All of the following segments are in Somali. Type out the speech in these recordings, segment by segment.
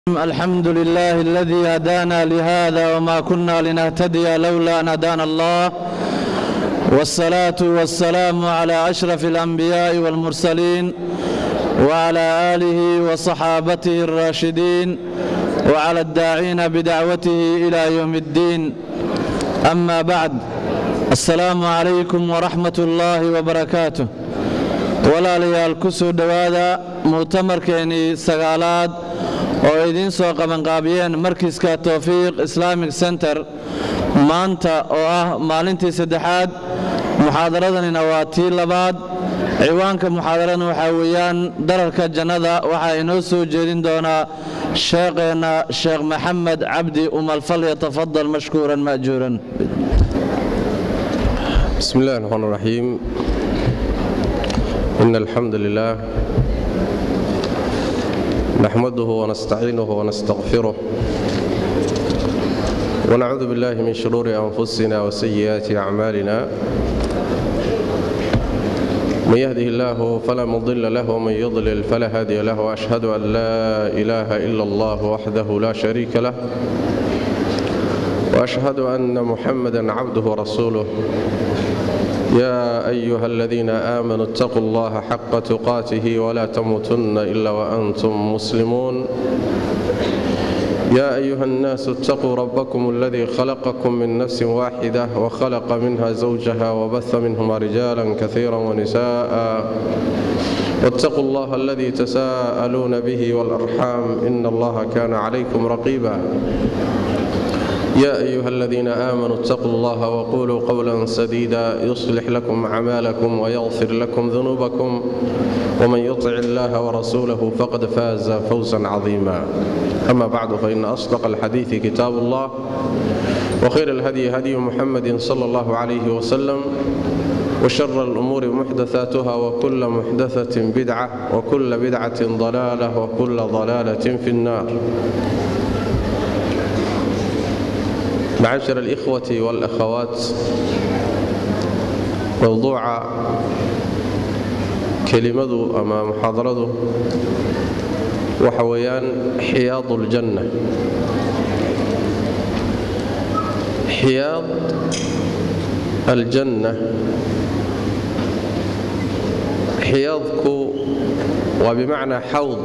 الحمد لله الذي هدانا لهذا وما كنا لنهتدي لولا أن هدانا الله والصلاة والسلام على أشرف الأنبياء والمرسلين وعلى آله وصحابته الراشدين وعلى الداعين بدعوته إلى يوم الدين أما بعد السلام عليكم ورحمة الله وبركاته walaalayaal ku soo dhowaada mu'tamarkeennii sagaalaad oo idiin soo qabanqaabiyeen markiska towfiiq islamic center maanta oo ah maalintii saddexaad muxaadaradanina waa tii labaad ciwaanka muxaadaradan waxaa weeyaan dararka jannada waxaa inoo soo jeedin doonaa sheekheenna sheekh maxamed cabdi umalfal yatafadal mashkuuran ma'juuran بسم الله الرحمن الرحيم إن الحمد لله نحمده ونستعينه ونستغفره ونعوذ بالله من شرور أنفسنا وسيئات أعمالنا من يهده الله فلا مضل له ومن يضلل فلا هادي له وأشهد أن لا إله إلا الله وحده لا شريك له وأشهد أن محمدا عبده ورسوله يا أيها الذين آمنوا اتقوا الله حق تقاته ولا تموتن إلا وأنتم مسلمون يا أيها الناس اتقوا ربكم الذي خلقكم من نفس واحدة وخلق منها زوجها وبث منهما رجالا كثيرا ونساء واتقوا الله الذي تساءلون به والأرحام إن الله كان عليكم رقيبا يا أيها الذين آمنوا اتقوا الله وقولوا قولا سديدا يصلح لكم أعمالكم ويغفر لكم ذنوبكم ومن يطع الله ورسوله فقد فاز فوزا عظيما أما بعد فإن أصدق الحديث كتاب الله وخير الهدي هدي محمد صلى الله عليه وسلم وشر الأمور محدثاتها وكل محدثة بدعة وكل بدعة ضلالة وكل ضلالة في النار معاشر الإخوة والأخوات موضوع kelimadu ama muxaadaradu waxa weeyaan xiyaad اljanna xiyaad aljanna xiyaadku waa bimacnaa xawd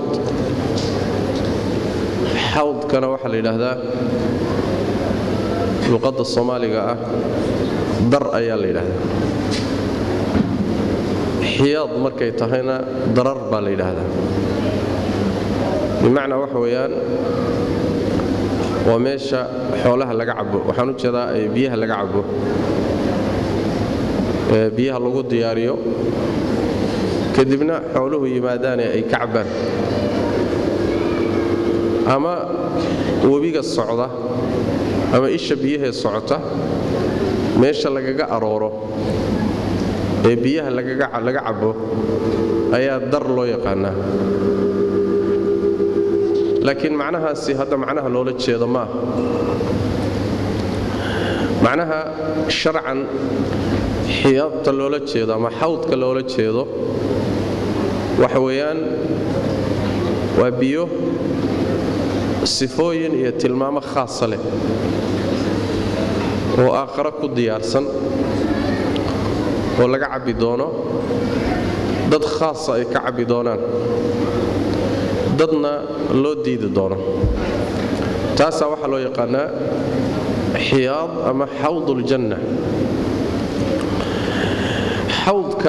xawdkana waxaa la yidhaahdaa luqadda soomaaliga ah dar ayaa la yidhaahdaa xiyaad markay tahayna darar baa la yidhaahdaa bimacnaa waxa weeyaan waa meesha xoolaha laga cabo waxaan u jeedaa biyaha laga cabo ee biyaha lagu diyaariyo kadibna xooluhu yimaadaane ay ka cabbaan ama webiga socda ama isha biyahee socota meesha lagaga arooro ee biyaha laga cabo ayaa dar loo yaqaanaa laakiin macnahaasi hadda macnaha loola jeedo maaha macnaha sharcan xiyaadta loola jeedo ama xawdka loola jeedo waxa weeyaan waa biyo sifooyin iyo tilmaamo khaasa leh oo aakharo ku diyaarsan oo laga cabbi doono dad khaasa ay ka cabbi doonaan dadna loo diidi doono taasaa waxaa loo yaqaanaa xiyaad ama xawd uljanna xawdka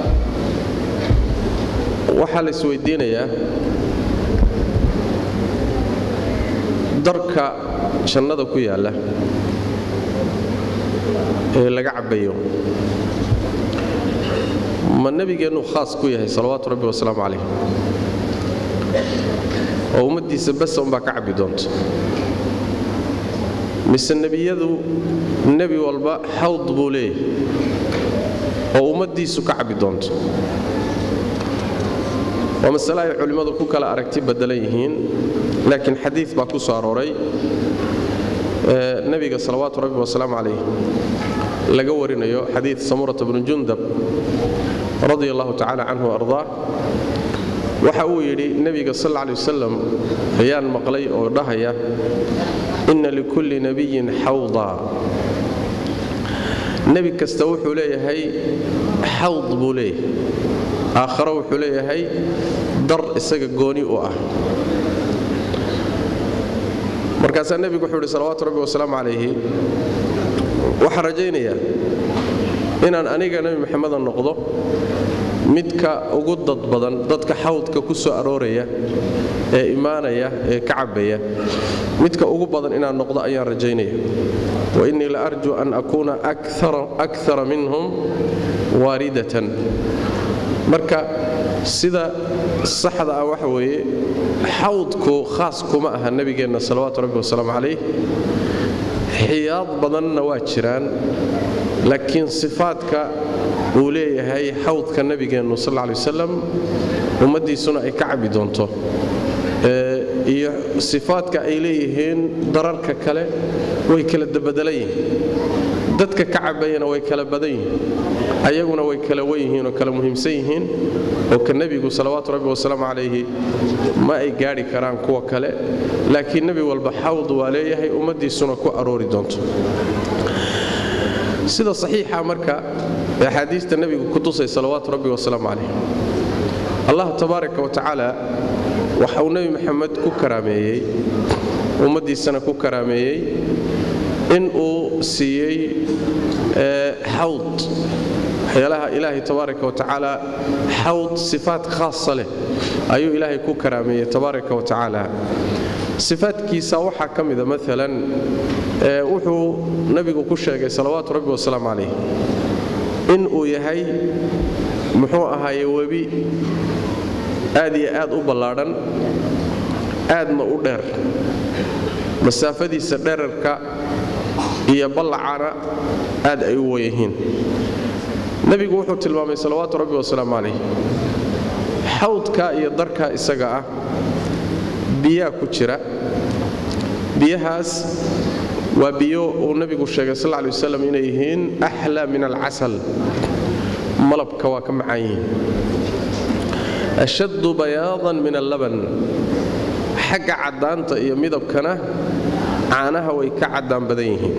waxaa la isweydiinayaa darka jannada ku yaalla ee laga cabbayo ma nebigeennu khaas ku yahay salawaatu rabbi wasalaamu calayh oo ummaddiisa basa umbaa ka cabbi doonta mise nebiyadu nebi walba xawd buu leeyahay oo ummaddiisu ka cabbi doonto waa masale ay culimmadu ku kala aragti baddelan yihiin laakiin xadiid baa ku soo arooray nebiga salawaatu rabbi wasalaamu calayh laga warinayo xadiid samurata bnu jundab radia allahu tacala canhu ardaa waxa uu yidhi nebiga sal lla alay wasalam ayaan maqlay oo dhahaya inna likulli nebiyin xawda nebi kasta wuxuu leeyahay xawd buu leeyahay aakharo wuxuu leeyahay dar isaga gooni u ah markaasaa nebigu wuxuu yidhi salawaatu rabbi wasalaamu calayhi waxaan rajaynayaa inaan aniga nebi maxameda noqdo midka ugu dad badan dadka xawdka ku soo arooraya ee imaanaya ee ka cabbaya midka ugu badan inaan noqdo ayaan rajaynaya wa innii la arju an akuuna akara minhum waaridatan marka sida saxda ah waxa weeye xawdku khaas kuma aha nebigeenna salawaatu rabbi wasalaamu calayh xiyaad badanna waa jiraan laakiin sifaadka uu leeyahay xawdka nebigeennu sal lla alay wasalam ummaddiisuna ay ka cabbi doonto iyo sifaadka ay leeyihiin dararka kale way kala dabadelan yihiin dadka ka cabbayana way kala badan yihiin ayaguna way kala wen yihiin oo kala muhiimsan yihiin oo ka nebigu salawaatu rabbi wasalaamu calayhi ma ay gaadhi karaan kuwa kale laakiin nebi walba xawd waa leeyahay ummaddiisuna ku aroori doonto sida saxiixa marka ee axaadiista nebigu ku tusay salawaatu rabbi wasalaamu calayh allah tabaaraka wa tacaala waxa uu nebi maxamed ku karaameeyey ummaddiisana ku karaameeyey in uu siiyey xawd waxyaalaha ilaahay tabaaraka wa tacaala xawd sifaat khaasa leh ayuu ilaahay ku karaameeyey tabaaraka wa tacaala sifaadkiisa waxaa ka mida maalan wuxuu nebigu ku sheegay salawaatu rabbi wasalaamu calayh in uu yahay muxuu ahaaye webi aad iyo aad u ballaadhan aadna u dheer masaafadiisa dherarka iyo ballacana aad ay u weyihiin nebigu wuxuu tilmaamay salawaatu rabbi wasalaamu calayh xawdka iyo darka isaga ah biyaa ku jira biyahaas waa biyo uu nebigu sheegay sal ly wasalam inay yihiin axlaa min alcasal malabka waa ka macaan yihiin ashaddu bayaadan min allaban xagga caddaanta iyo midabkana caanaha way ka caddaan badan yihiin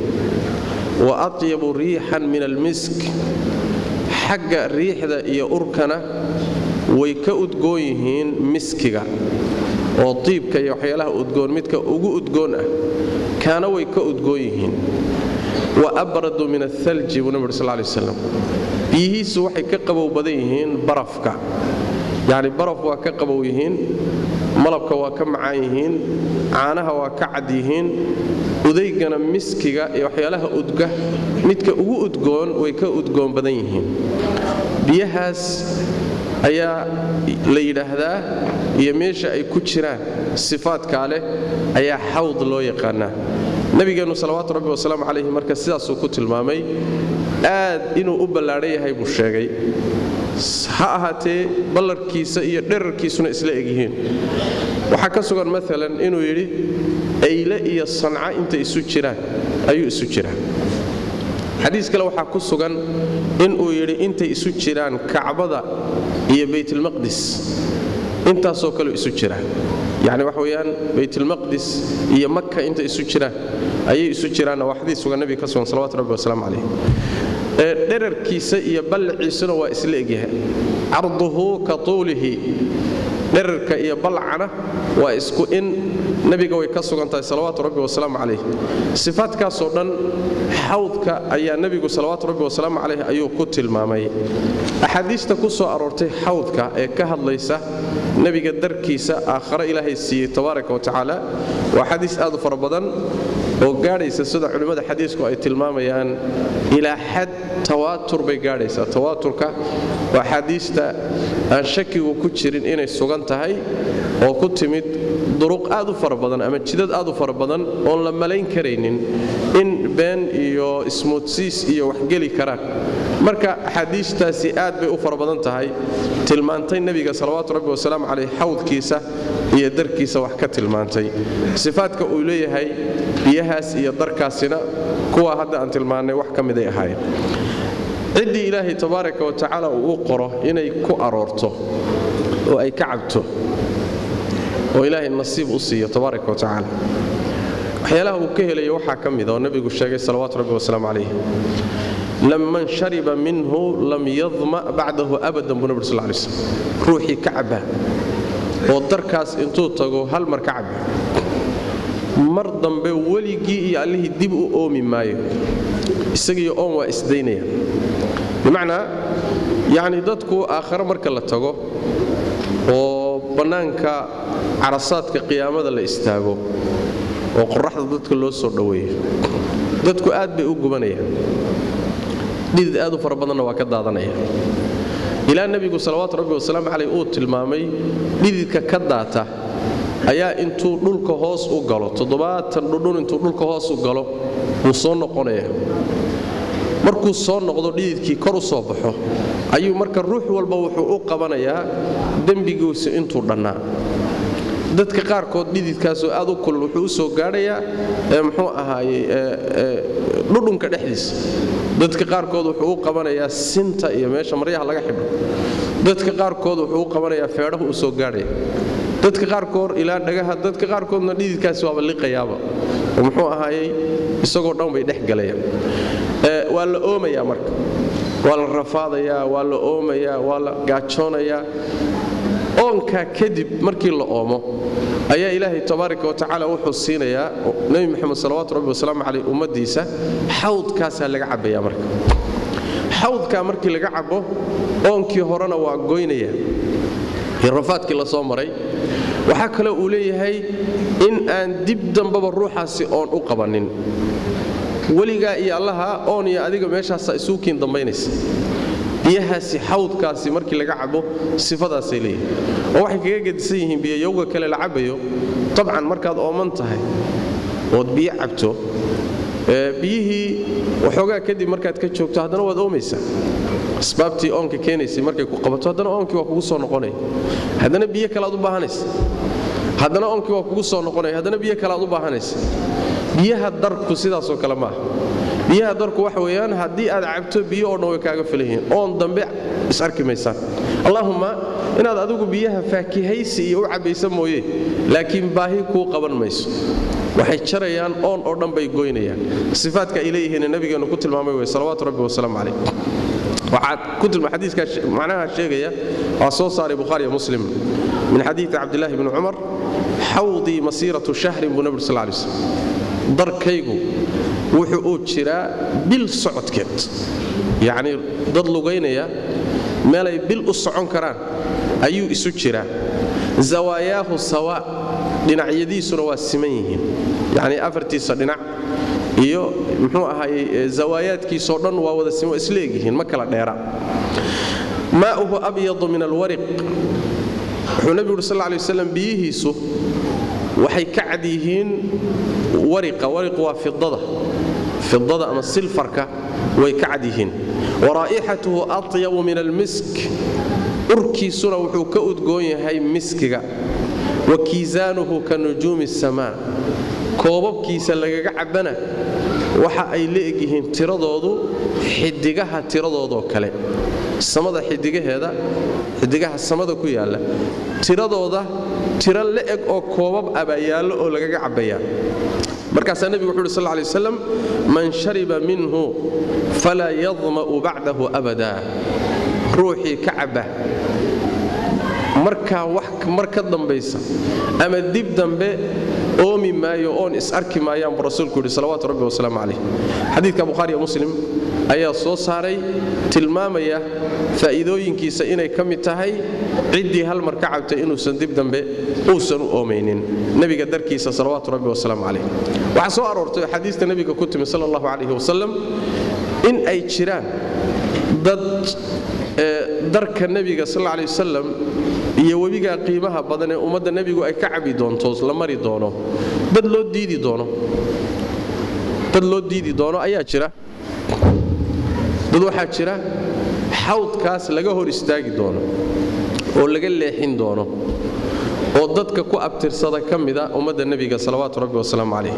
wa atyabu riixan min almisk xagga riixda iyo urkana way ka udgoon yihiin miskiga oo tiibka iyo waxyaalaha udgoon midka ugu udgoon ah kaana way ka udgoon yihiin wa abradu min athalji buu nabig sal lay waslam biyihiisu waxay ka qabow badan yihiin barafka yacni baraf waa ka qabow yihiin malabka waa ka macaan yihiin caanaha waa ka cad yihiin udaygana miskiga iyo waxyaalaha udga midka ugu udgoon way ka udgoon badan yihiin biyahaas ayaa la yidhaahdaa iyo meesha ay ku jiraan sifaadkaa leh ayaa xawd loo yaqaanaa nebigeennu salawaatu rabbi wasalaamu calayhi marka sidaasuu ku tilmaamay aad inuu u ballaadhan yahay buu sheegay ha ahaatee ballarkiisa iyo dherarkiisuna isla egyihiin waxaa ka sugan maalan inuu yidhi ayle iyo sanca intay isu jiraan ayuu isu jiraa xadiis kale waxaa ku sugan inuu yidhi intay isu jiraan kacbada iyo baytlmaqdis intaasoo kaleu isu jiraan yacni wax weeyaan baytlmaqdis iyo maka intay isu jiraan ayay isu jiraanna waa xadiis sugan nebiga ka sugan salawatu rabbi wasalaamu calayh dherarkiisa iyo ballaciisuna waa isla egyahay carduhu ka tuulihi dherarka iyo balcana waa isku in nebiga way ka sugan tahay salawaatu rabbi wasalaamu calayh sifaadkaasoo dhan xawdka ayaa nebigu salawaatu rabbi wasalaamu calayh ayuu ku tilmaamay axaadiista ku soo aroortay xawdka ee ka hadlaysa nebiga darkiisa aakhare ilaahay siiyey tabaaraka wa tacaala waa xadiis aad u fara badan oo gaadhaysa sida culimmada xadiisku ay tilmaamayaan ilaa xad tawaatur bay gaadhaysaa tawaaturka waa xaadiista aan shakigu ku jirin inay sugan tahay oo ku timid duruq aad u fara badan ama jidad aad u fara badan oon la malayn karaynin in been iyo ismoodsiis iyo waxgeli karaan marka axaadiistaasi aad bay u fara badan tahay tilmaantay nebiga salawaatu rabbi wasalaamu caleyh xawdkiisa iyo darkiisa wax ka tilmaantay sifaadka uu leeyahay biyahaas iyo darkaasina kuwa hadda aan tilmaannay wax ka miday ahaayeen ciddii ilaahay tabaaraka wa tacaala uu u qoro inay ku aroorto oo ay ka cabto oo ilaahay nasiib u siiyo tabaaraka wa tacaala waxyaalaha uu ka helayo waxaa ka mida oo nebigu sheegay salawaatu rabbi wasalaamu calayh laman shariba minhu lam yadma bacdahu abadan buu nabig sal lay slam ruuxii ka cabba oo darkaas intuu tago hal mar ka cabba mar dambe weligii iyo allihii dib u oomi maayo isagiiyo oon waa isdaynaya bimacnaa yacni dadku aakhare marka la tago oo bannaanka carasaadka qiyaamada la istaago oo qoraxda dadka loo soo dhoweeyo dadku aad bay u gubanayaan dhidid aad u fara badanna waa ka daadanaya ilaa nebigu salawaatu rabbi wasalaamu caleyh uu tilmaamay dhididka ka daata ayaa intuu dhulka hoos u galo toddobaatan dhudhun intuu dhulka hoos u galo wuu soo noqonaya markuu soo noqdo dhididkii kor u soo baxo ayuu marka ruux walba wuxuu u qabanayaa dembigiisa intuu dhannaa dadka qaarkood dhididkaasoo aad u kulul wuxuu u soo gaadhayaa muxuu ahaaye dhudhunka dhexdiisa dadka qaarkood wuxuu u qabanayaa sinta iyo meesha maryaha laga xidho dadka qaarkood wuxuu u qabanayaa feedhahu u soo gaadhaya dadka qaarkood ilaa dhagaha dadka qaarkoodna dhididkaasi waaba liqayaaba oo muxuu ahaayey isagoo dhan bay dhex galayaan waa la oomayaa marka waa la rafaadayaa waa la oomayaa waa la gaajoonayaa oonkaa kadib markii la oomo ayaa ilaahay tabaaraka wa tacaala wuxuu siinayaa nebi moxamed salawaatu rabbi wasalaamu caleyh ummaddiisa xawdkaasaa laga cabbayaa marka xawdkaa markii laga cabbo oonkii horena waa goynaya iyo rafaadkii la soo maray waxaa kale uu leeyahay in aan dib dambaba ruuxaasi oon u qabannin weligaa iyo allaha oon iyo adiga meeshaasaa isuukiin dambaynaysa biyahaasi xawdkaasi markii laga cabo sifadaasay leeyihin oo waxay kaga gedisan yihiin biyayowga kale la cabayo tabcan markaad ooman tahay ood biyo cabto biyihii waxoogaa kadib markaad ka joogto haddana waad oomaysaa asbaabtii oonka keenaysay markay ku qabato haddana oonkii waa kugu soo noqonaya haddana biyo kalead u baahanaysa haddana oonkii waa kugu soo noqonaya haddana biyo kalead u baahanaysa biyaha darku sidaasoo kale maaha biyaha darku waxa weeyaan haddii aad cabto biyo oo dhan way kaaga filan yihiin oon dambe is-arki maysaan allaahumma inaad adigu biyaha faakihaysi iyo u cabbaysa mooye laakiin baahi kuu qaban mayso waxay jarayaan oon oo dhan bay goynayaan sifaadka ay leeyihiin nabigeennu ku tilmaamay wey salawaatu rabbi wasalaamu calayh waxaad ku tilma xadiiska macnaha sheegaya waa soo saaray bukhaari iyo muslim min xadiidi cabdillaahi bni cumar xawdii masiiratu shahrin buu nabi sal lay slam darkaygu wuxuu uu jiraa bil socodkeed yacnii dad lugaynaya meelay bil u socon karaan ayuu isu jiraa zawaayaahu sawa dhinacyadiisuna waa siman yihiin yacnii afartiisa dhinac iyo muxuu ahaayey zawaayaadkiisoo dhan waa wada siman isleegyihiin ma kala dheera maa'uhu abyadu min alwariq wuxuu nebigu uri sal lay waslam biyihiisu waxay ka cad yihiin wariqa wariqu waa fidada fidada ama silfarka way ka cad yihiin waraa'ixatuhu atyabu min almisk urkiisuna wuxuu ka udgoon yahay miskiga wa kiisaanuhu ka nujuumi asamaa koobabkiisa lagaga cabbana waxa ay la egyihiin tiradoodu xidigaha tiradoodoo kale samada xidigaheeda xidigaha samada ku yaalla tiradooda tiro la eg oo koobab abaa yaallo oo lagaga cabbayaa markaasaa nebigu wuxu uhi sal lay waslam man shariba minhu falaa yadma'u bacdahu abada ruuxii ka cabba markaa wax mar ka dambaysa ama dib dambe oomi maayo oon is arki maayaan buu rasuulku yidhi salawaatu rabbi wasalaamu calayh xadiidka bukhaari iyo muslim ayaa soo saaray tilmaamaya faa'iidooyinkiisa inay ka mid tahay ciddii hal mar ka cabtay inuusan dib dambe uusan u oomaynin nebiga darkiisa salawaatu rabbi wasalaamu calayh waxaa soo aroortay xadiista nebiga ku timi sala allahu calayhi wasalam in ay jiraan dad darka nebiga sal alay wasalam iyo webigaa qiimaha badan ee ummadda nebigu ay ka cabi doonto la mari doono dad loo diidi doono dad loo diidi doono ayaa jira dad waxaa jira xawdkaas laga hor istaagi doono oo laga leexin doono oo dadka ku abtirsada ka mida ummadda nebiga salawaatu rabbi wasalaamu calayh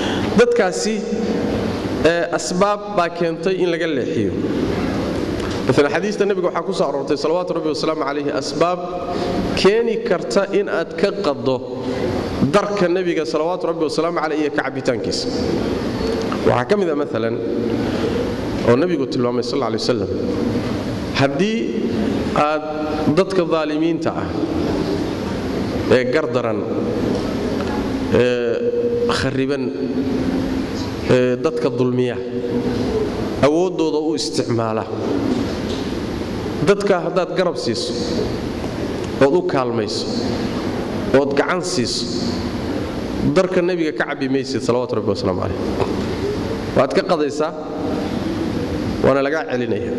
dadkaasi asbaab baa keentay in laga leexiyo maalan xadiista nebiga waxaa ku soo aroortay salawaatu rabbi wasalaamu calayhi asbaab keeni karta in aad ka qaddo darka nebiga salawaatu rabbi wasalaamu caleyh iyo ka cabbitaankiisa waxaa ka mid a maalan oo nebigu tilmaamay sal lay wasalam haddii aad dadka daalimiinta ah ee gardaran ee khariban ee dadka dulmiya awooddooda u isticmaala dadka haddaad garab siiso ood u kaalmayso ood gacan siiso darka nebiga ka cabbi maysid salawatu rabbi wasalaamu calayh waad ka qadaysaa waana lagaa celinaya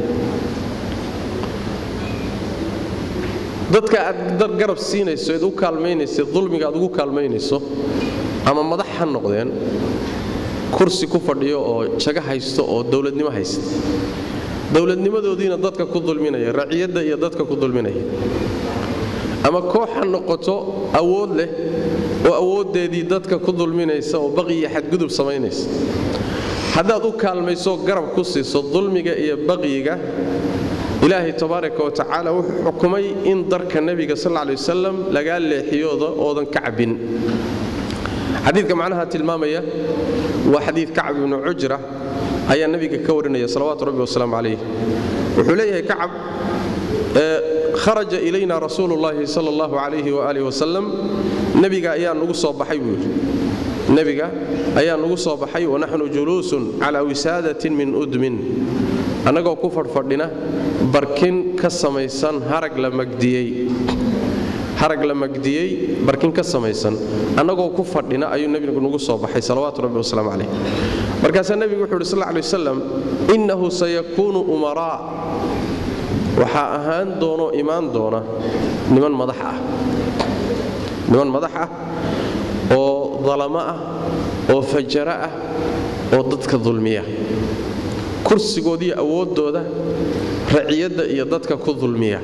dadka aad garab siinayso eed u kaalmaynaysa dulmiga aad ugu kaalmaynayso ama madax ha noqdeen kursi ku fadhiyo oo jago haysto oo dowladnimo haysta dowladnimadoodiina dadka ku dulminaya raciyadda iyo dadka ku dulminaya ama koox ha noqoto awood leh oo awooddeedii dadka ku dulminaysa oo baqi iyo xadgudub samaynaysa haddaad u kaalmayso garab ku siiso dulmiga iyo baqyiga ilaahay tabaaraka wa tacaala wuxuu xukumay in darka nebiga sal lay wasalam lagaa leexiyooda oodan ka cabbin xadiidka macnaha tilmaamaya waa xadiid kacab ibnu cujra ayaa nebiga ka warinaya salawaatu rabbi wasalaamu calayh wuxuu leeyahay kacab kharaja ilayna rasuulu llaahi sal allahu calayhi waaalih wasalam nebiga ayaa nugu soo baxay buu yidhi nebiga ayaa nugu soo baxay wanaxnu juluusun calaa wisaadatin min udmin annagoo ku fadhfadhina barkin ka samaysan harag la magdiyey harag la magdiyey barkin ka samaysan annagoo ku fadhina ayuu nebigu nugu soo baxay salawaatu rabbi wasalaamu calayh markaasaa nebigu wuxuu yidhi sal lay wasalam innahu sayakuunu umaraa waxaa ahaan doonoo imaan doona niman madax ah niman madax ah oo dalamo ah oo fajaro ah oo dadka dulmiya kursigoodiiyo awooddooda raciyadda iyo dadka ku dulmiya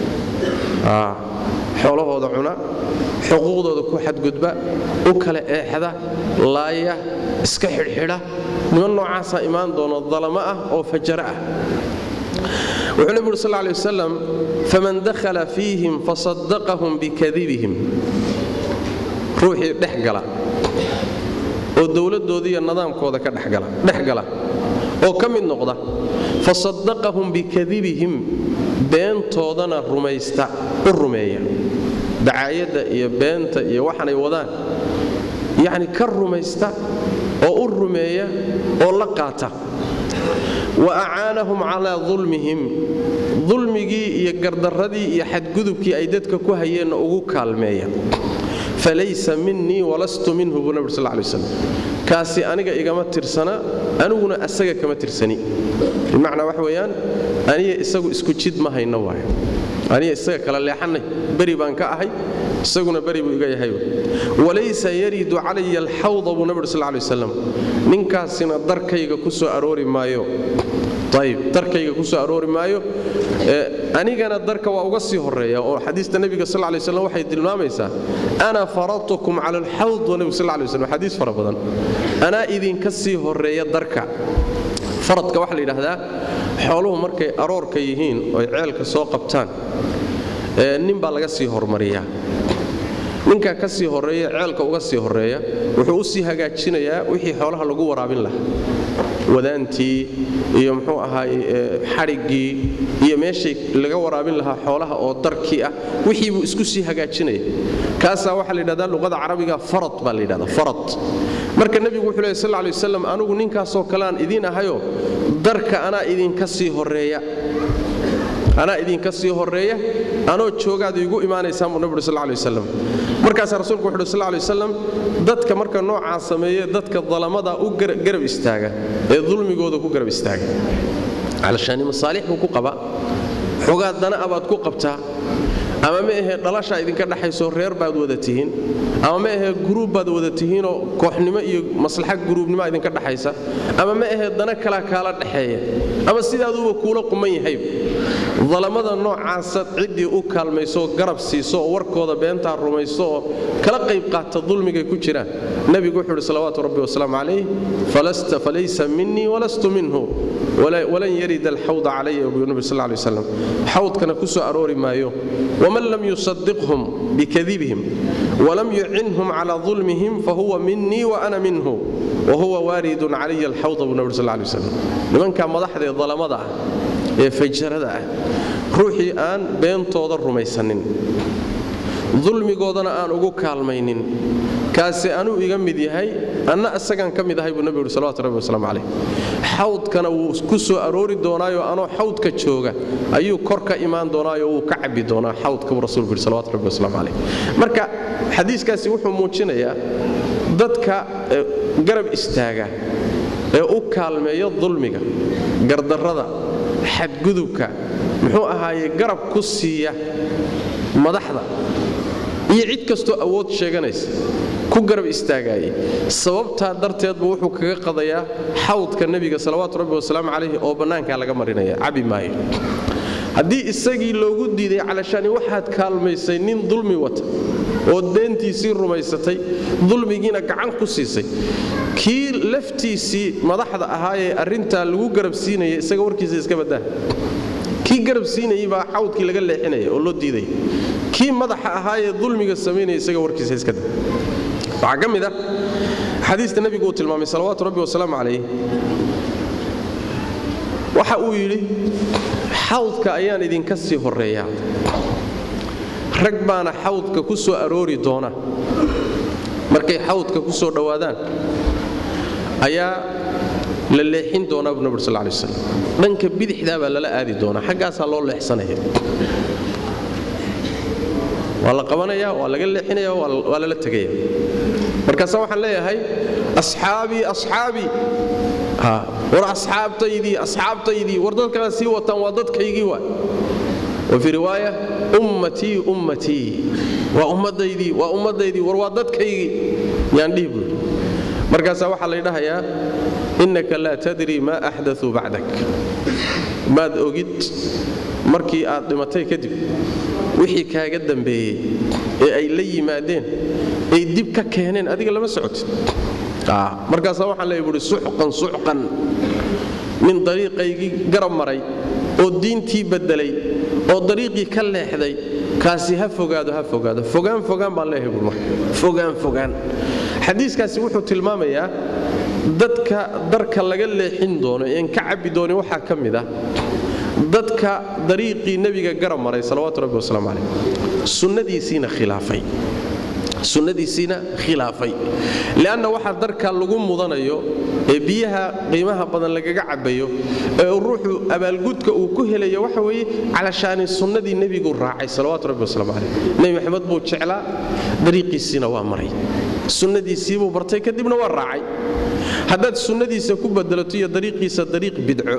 xoolahooda cuna xuquuqdooda ku xadgudba u kala eexda laaya iska xidhxidha niman noocaasaa imaan doono dalamo ah oo fajaro ah wuxuu nebi uri sal lay wasalam faman dakhala fiihim fasaddaqahum bikadibihim ruuxii dhex gala oo dowladdoodiiyo nidaamkooda ka dhex gala oo ka mid noqda fasaddaqahum bikadibihim beentoodana rumaysta u rumeeya dacaayadda iyo beenta iyo waxanay wadaan yacni ka rumaysta oo u rumeeya oo la qaata wa acaanahum calaa dulmihim dulmigii iyo gardarradii iyo xadgudubkii ay dadka ku hayeenna ugu kaalmeeya falaysa minii walastu minhu buu nabig sal lay waslam kaasi aniga igama tirsana aniguna asaga kama tirsani bimacnaa waxa weeyaan aniga isagu isku jid ma hayno waay aniga isaga kala leexannay beri baan ka ahay isaguna beri buu iga yahay walaysa yaridu calaya alxawda buu nabig sal lay wasalam ninkaasina darkayga ku soo aroori maayo ayb darkayga ku soo aroori maayo anigana darka waa uga sii horeeya oo xadiista nebiga sal lay slam waxay tilmaamaysaa ana faradtukum cala alxawd wa nebigu sal lay slam xadiis fara badan anaa idinka sii horeeya darka faradka waxaa la yidhaahdaa xooluhu markay aroorka yihiin oy ceelka soo qabtaan nin baa laga sii hormariyaa ninkaa ka sii horeeya ceelka uga sii horeeya wuxuu u sii hagaajinayaa wixii xoolaha lagu waraabin lahaa wadaantii iyo muxuu ahaay xadhiggii iyo meeshay laga waraabin lahaa xoolaha oo darkii ah wixii buu isku sii hagaajinaya kaasaa waxaa la yidhahdaa luqada carabiga farad baa la yidhahdaa farad marka nebigu wuxuu lehy sal lay wasalam anugu ninkaasoo kaleaan idiin ahayo darka anaa idinka sii horeeya anaa idinka sii horeeya anoo joogaad igu imaanaysaan buu nabi uri sal lay wasalam markaasaa rasuulku wuxu uhi sal lay wasalam dadka marka noocaa sameeye dadka dalamada u garab istaaga ee dulmigooda ku garab istaaga calashaani masaalix buu ku qabaa xogaa dana abaad ku qabtaa ama ma ahee dhalashaa idinka dhexayso reer baad wada tihiin ama ma ahee guruub baad wada tihiinoo kooxnimo iyo maslaxa guruubnimoa idinka dhexaysa ama ma ahee dana kala kaala dhexeeya ama sidaaduuba kuula quman yahay dalamada noocaasa ciddii u kaalmaysooo garab siiso oo warkooda beentaa rumayso oo kala qayb qaata dulmigay ku jiraan nebigu wuxuu uhi salawaatu rabbi wasalaamu calayh falaysa minii walastu minhu walan yarida alxawda calaya buu nabi sal lay waslam xawdkana ku soo aroori maayo waman lam yusadiqhum bikadibihim walam yucinhum cala dulmihim fahuwa minii wa ana minhu wahuwa waaridun calaya alxawda buu nabi sal lay waslam nimankaa madaxda ee dalamada ah ee fajarada ah ruuxii aan beentooda rumaysanin dulmigoodana aan ugu kaalmaynin kaasi anuu iga mid yahay anna isagaan ka mid ahay buu nebigu yuri salawatu rabbi wasalaamu calayh xawdkana wuu ku soo aroori doonaayo anoo xawdka jooga ayuu kor ka imaan doonaayo wuu ka cabbi doonaa xawdka buu rasuulku yidhi salawatu rabbi wasalaamu calayh marka xadiiskaasi wuxuu muujinayaa dadka garab istaaga ee u kaalmeeya dulmiga gardarrada xadgudubka muxuu ahaaye garab ku siiya madaxda iyo cid kastoo awood sheeganaysa ku garab istaagaayay sababtaa darteedbu wuxuu kaga qadayaa xawdka nebiga salawaatu rabbi wasalaamu calayhi oo bannaankaa laga marinaya cabi maayo haddii isagii loogu diiday calashani waxaad kaalmaysay nin dulmi wata oo deentiisii rumaysatay dulmigiina gacan ku siisay kii laftiisii madaxda ahaayee arrintaa lagu garab siinaya isaga warkiisa iska baddaa kii garab siinayay baa xawdkii laga leexinaya oo loo diidaya kii madaxa ahaayee dulmiga samaynaya isaga warkiisa iska da waxaa ka mid ah xadiista nebigu uu tilmaamay salawaatu rabbi wasalaamu calayh waxa uu yidhi xawdka ayaan idinka sii horreeyaa rag baana xawdka ku soo aroori doona markay xawdka ku soo dhowaadaan ayaa la leexin doonaa buu nabur sal lay waslam dhanka bidixdaa baa lala aadi doonaa xaggaasaa loo leexsanaya waa la qabanaya waa laga leexinaya waa lala tegaya markaasa waxaan leeyahay asxaabii asxaabii war asxaabtaydii asxaabtaydii war dadkaa sii wataan waa dadkaygii waa wafii riwaaya ummatii ummatii waa ummadaydii waa ummadaydii war waa dadkaygii yaan dhihi buuri markaasaa waxaa laydhahayaa innaka laa tadri maa axdauu bacdak maad ogid markii aad dhimatay kadib wixii kaaga dambeeyey ee ay la yimaadeen ay dib ka keeneen adiga lama socotid markaasaa waxaan leeya buui suxqan suxqan nin dariiqaygii garab maray oo diintii beddelay oo dariiqii ka leexday kaasi ha fogaado ha fogaado fogaan fogaan baan leeyahay buui marka fogaan fogaan xadiiskaasi wuxuu tilmaamayaa dadka darka laga leexin doono een ka cabbi doonin waxaa ka mid ah dadka dariiqii nebiga garab maray salawaatu rabbi wasalaamu calayh sunnadiisiina khilaafay sunnadiisiina khilaafay li'anna waxaa darka lagu mudanayo ee biyaha qiimaha badan lagaga cabbayo ee ruuxu abaalgudka uu ku helayo waxa weeye calashaani sunnadii nebigu raacay salawaatu rabbi wasalaamu calayh nebi maxamed buu jeclaa dariiqiisiina waa maray sunnadiisiibuu bartay kadibna waa raacay haddaad sunnadiisa ku bedelato iyo dariiqiisa dariiq bidco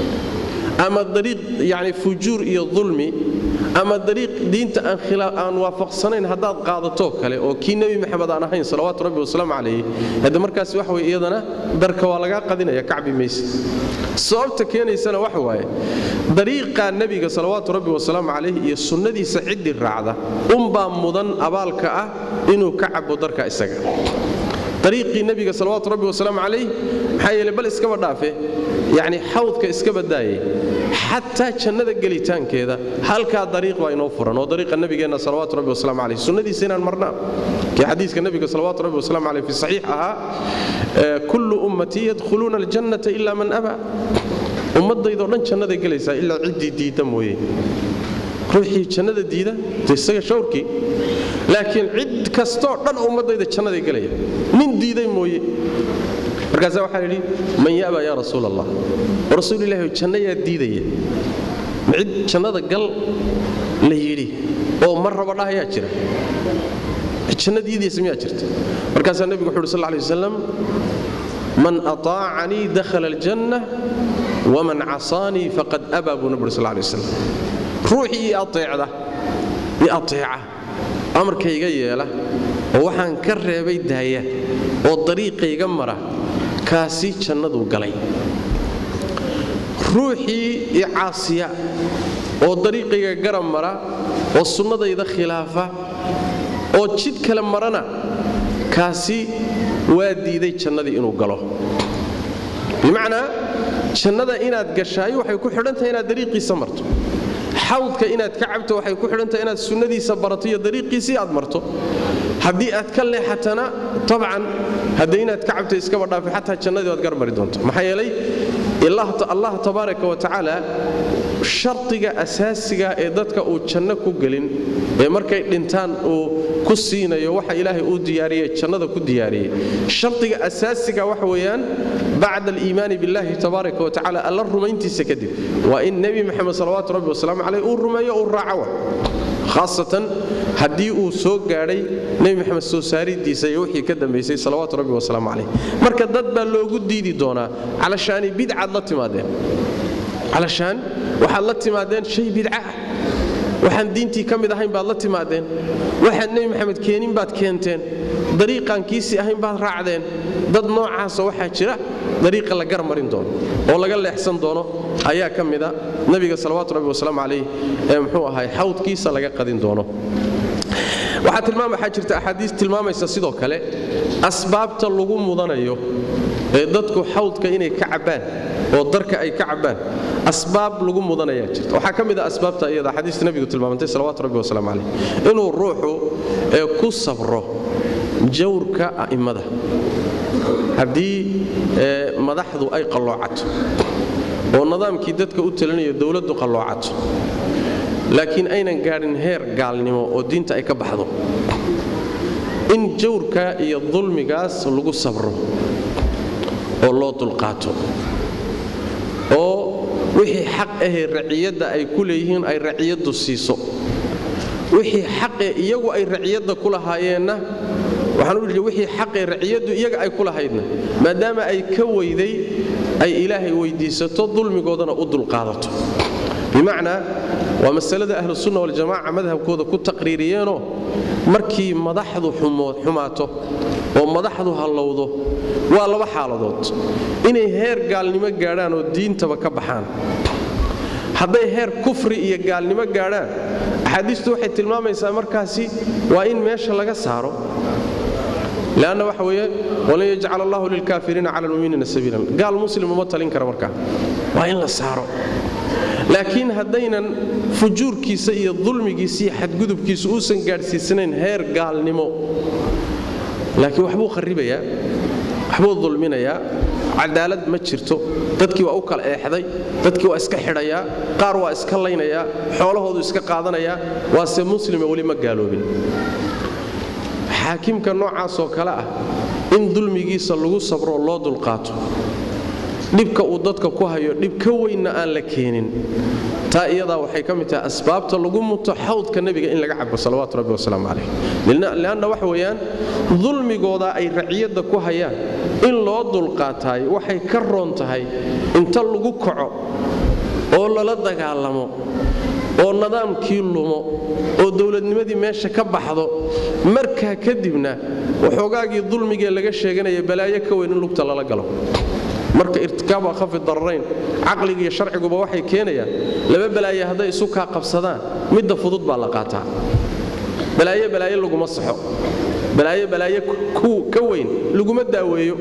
ama dariiq yani fujuur iyo dulmi ama dariiq diinta aan waafaqsanayn haddaad qaadatoo kale oo kii nebi maxamed aan ahayn salawaatu rabbi wasalaamu calayh hadde markaas waxa wey iyadana darka waa lagaa qadinaya kacbi mayse sababta keenaysana waxa waaye dariiqaa nebiga salawaatu rabbi wasalaamu calayh iyo sunnadiisa ciddii raacda unbaa mudan abaalka ah inuu ka cabo darka isaga dariiqii nebiga salawaatu rabbi wasalaamu calayh maxaa yeele bal iskaba dhaafe yacni xawdka iska baddaayay xataa jannada gelitaankeeda halkaa dariiq baa inoo furan oo dariiqa nebigeenna salawaatu rabbi wasalaamu calayh sunnadiisa inaan marnaa kii xadiiska nebiga salawaatu rabbi wasalaamu calayh fi saxiix ahaa kullu ummatii yadkhuluuna aljannata ila man abaa ummaddaydoo dhan jannaday gelaysaa ilaa ciddii diidda mooye ruuxii jannada diida de isaga shawrkii laakiin cid kastoo dhan ummaddayda jannaday gelaya nin diiday mooye markaasaa waxaa yidhi man yaba yaa rasuul allah rasuulilahi janno yaa diidaya cid jannada gal la yidhi oo mar raba dhahayaa jira janno diidaysa miyaa jirta markaasaa nebigu wuxu uhi sal lay wasalam man aطaacanii dakhala aljanna waman casaanii faqad abaa buu nebi uri sal lay wasalam ruuxii ii ateecda i ateeca amarkayga yeela oo waxaan ka reebay daaya oo dariiqayga mara kaasi jannaduu galay ruuxii i caasiya oo dariiqayga garab mara oo sunnadayda khilaafa oo jid kale marana kaasi waa diiday jannadii inuu galo bimacnaa jannada inaad gashaayo waxay ku xidhantahay inaad dariiqiisa marto xawdka inaad ka cabto waxay ku xidhantahay inaad sunnadiisa barato iyo dariiqiisii aad marto haddii aad ka leexatana tabcan haddee inaad ka cabto iskaba dhaafi xataa jannadii waad garmari doonto maxaa yeelay allah tabaaraka wa tacaala shardiga asaasiga ee dadka uu janno ku gelin ee markay dhintaan uu ku siinayo waxa ilaahay uu diyaariyey jannada ku diyaariyey shardiga asaasiga waxa weeyaan bacda aliimaani billahi tabaaraka wa tacala alla rumayntiisa kadib waa in nebi maxamed salawaatu rabbi wasalaamu caleyh uu rumeeyo uu raaco khaasatan haddii uu soo gaadhay nebi maxamed soo saaridiisa iyo wixii ka dambaysay salawaatu rabbi wasalaamu caleyh marka dad baa loogu diidi doonaa calashaani bidcaad la timaadeen calashaan waxaad la timaadeen shay bidca ah waxaan diintii ka mid ahayn baad la timaadeen waxaan nebi maxamed keenin baad keenteen dariiqaan kiisii ahayn baad raacdeen dad noocaasa waxaa jira dariiqa la garmarin doono oo laga leexsan doono ayaa ka mida nebiga salawaatu rabbi wasalaamu calayh ee muxuu ahay xawdkiisa laga qadin doono waxaa tilmaam waxaa jirta axaadiis tilmaamaysa sidoo kale asbaabta lagu mudanayo ee dadku xawdka inay ka cabbaan oo darka ay ka cabbaan asbaab lagu mudanayaa jirta waxaa ka mid a asbaabta iyada xadiista nebigu tilmaamantay salawatu rabbi wasalaamu calayh inuu ruuxu ee ku sabro jawrka a'immada haddii madaxdu ay qalloocato oo nidaamkii dadka u talinayo dowladdu qalloocato laakiin aynan gaadhin heer gaalnimo oo diinta ay ka baxdo in jawrka iyo dulmigaas lagu sabro oo loo dulqaato oo wixii xaq ahee raciyadda ay ku leeyihiin ay raciyaddu siiso wixii xaqee iyagu ay raciyadda ku lahaayeenna waxaan u wixii xaqee raciyaddu iyaga ay ku lahaydna maadaama ay ka weyday ay ilaahay weydiisato dulmigoodana u dulqaadato bimacnaa waa masalada ahlusunna waljamaaca madhabkooda ku taqriiriyeenoo markii madaxdu xumaato oo madaxdu hallowdo waa laba xaaladood inay heer gaalnimo gaadhaan oo diintaba ka baxaan hadday heer kufri iyo gaalnimo gaadhaan axaadiistu waxay tilmaamaysaa markaasi waa in meesha laga saaro lanna waxa weeye walan yajcal allahu lilkaafiriina cala lmuminiina sabiilan gaal muslim uma talin kara markaa waa in la saaro laakiin haddaynan fujuurkiisa iyo dulmigiisa iyo xadgudubkiisa uusan gaadhsiisanayn heer gaalnimo laakiin waxbuu kharibayaa waxbuu dulminayaa cadaalad ma jirto dadkii waa u kala eexday dadkii waa iska xidhayaa qaar waa iska laynayaa xoolahoodu iska qaadanayaa waase muslima weli ma gaaloobin xaakimka noocaasoo kale ah in dulmigiisa lagu sabroo loo dulqaato dhibka uu dadka ku hayo dhib ka weynna aan la keenin taa iyadaa waxay ka mid tahay asbaabta lagu muto xawdka nebiga in laga cabo salawaatu rabbi wasalaamu calayh lianna waxa weeyaan dulmigooda ay raciyadda ku hayaan in loo dulqaataay waxay ka roon tahay inta lagu kaco oo lala dagaalamo oo nidaamkii lumo oo dowladnimadii meesha ka baxdo markaa kadibna waxoogaagii dulmigee laga sheeganaya balaayo ka weyn in lugta lala galo marka irtikaabu akhafi dararayn caqliga iyo sharciguba waxay keenayaan laba balaaye hadday isu kaa qabsadaan midda fudud baa la qaataa balaayo balaayo laguma saxo balaayo balaayo ka weyn laguma daaweeyo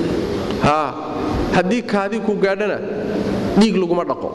haddii kaadii ku gaadhana dhiig laguma dhaqo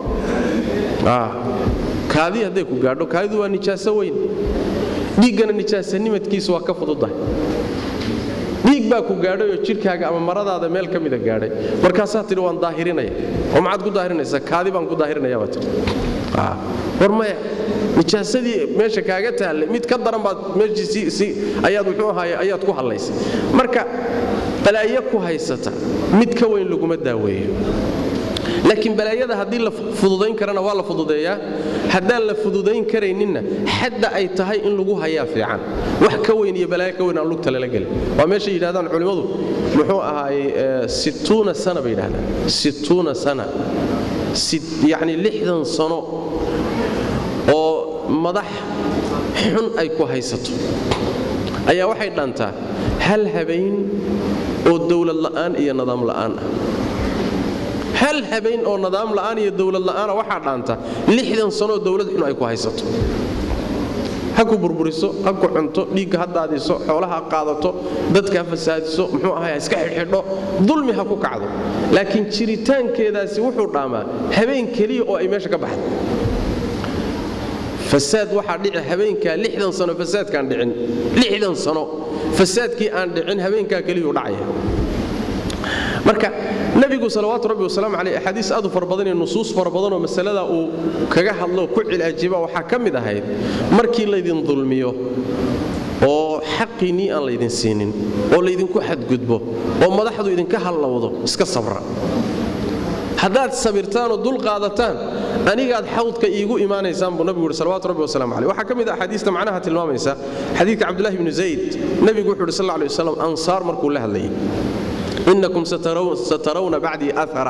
kaadii hadday ku gaadho kaadidu waa nijaaso weyn dhiiggana nijaasanimadkiisa waa ka fududahay dhiig baa ku gaadhayoo jidhkaaga ama maradaada meel ka mida gaadhay markaasaa tidhi waan daahirinaya oo maxaad ku daahirinaysaa kaadi baan ku daahirinaya baa tidhi war maya nijaasadii meesha kaaga taallay mid ka daran baad meeshiisii ayaad muxuu ahaaye ayaad ku hallaysay marka balaayo ku haysata mid ka weyn laguma daaweeyo laakiin balaayada haddii la fududayn karana waa la fududeeyaa haddaan la fududayn karayninna xadda ay tahay in lagu hayaa fiican wax ka weyn iyo balaayo ka weyn aan lugta lala gelin waa meeshay yidhahdaan culimmadu muxuu ahaayey situuna sana bay yidhahdaan situuna sana yacni lixdan sano oo madax xun ay ku haysato ayaa waxay dhantaa hal habeen oo dowlad la'aan iyo nidaam la'aan ah hal habeen oo nidaam la'aan iyo dowlad la'aana waxaa dhaanta lixdan sanooo dowlad xun ay ku haysato ha ku burburiso ha ku cunto dhiigga ha daadiso xoolaha ha qaadato dadka ha fasaadiso muxuu ahay ha iska xidhxidho dulmi ha ku kacdo laakiin jiritaankeedaasi wuxuu dhaamaa habeen keliya oo ay meesha ka baxda fasaad waxaa dhici habeenkaa lixdan sano fasaadkaan dhicin lixdan sano fasaadkii aan dhicin habeenkaa keliyuu dhacaya marka nebigu salawaatu rabbi wasalaamu caleyh axaadiis aad u fara badan iyo nusuus fara badanoo masalada uu kaga hadlo ku cilaajiba waxaa ka mid ahayd markii laydin dulmiyo oo xaqiinnii aan laydin siinin oo laydinku xadgudbo oo madaxdu idinka hallowdo iska sabra haddaad sabirtaanoo dul qaadataan anigaad xawdka iigu imaanaysaan buu nabigu yidhi salawatu rabbi wasalam caleyh waxaa ka mid a axaadiista macnaha tilmaamaysa xadiidka cabdullahi bni zayd nebigu wuxuu yidhi sal lla lay wasalam ansaar markuu la hadlayay innakum satarawna bacdii aara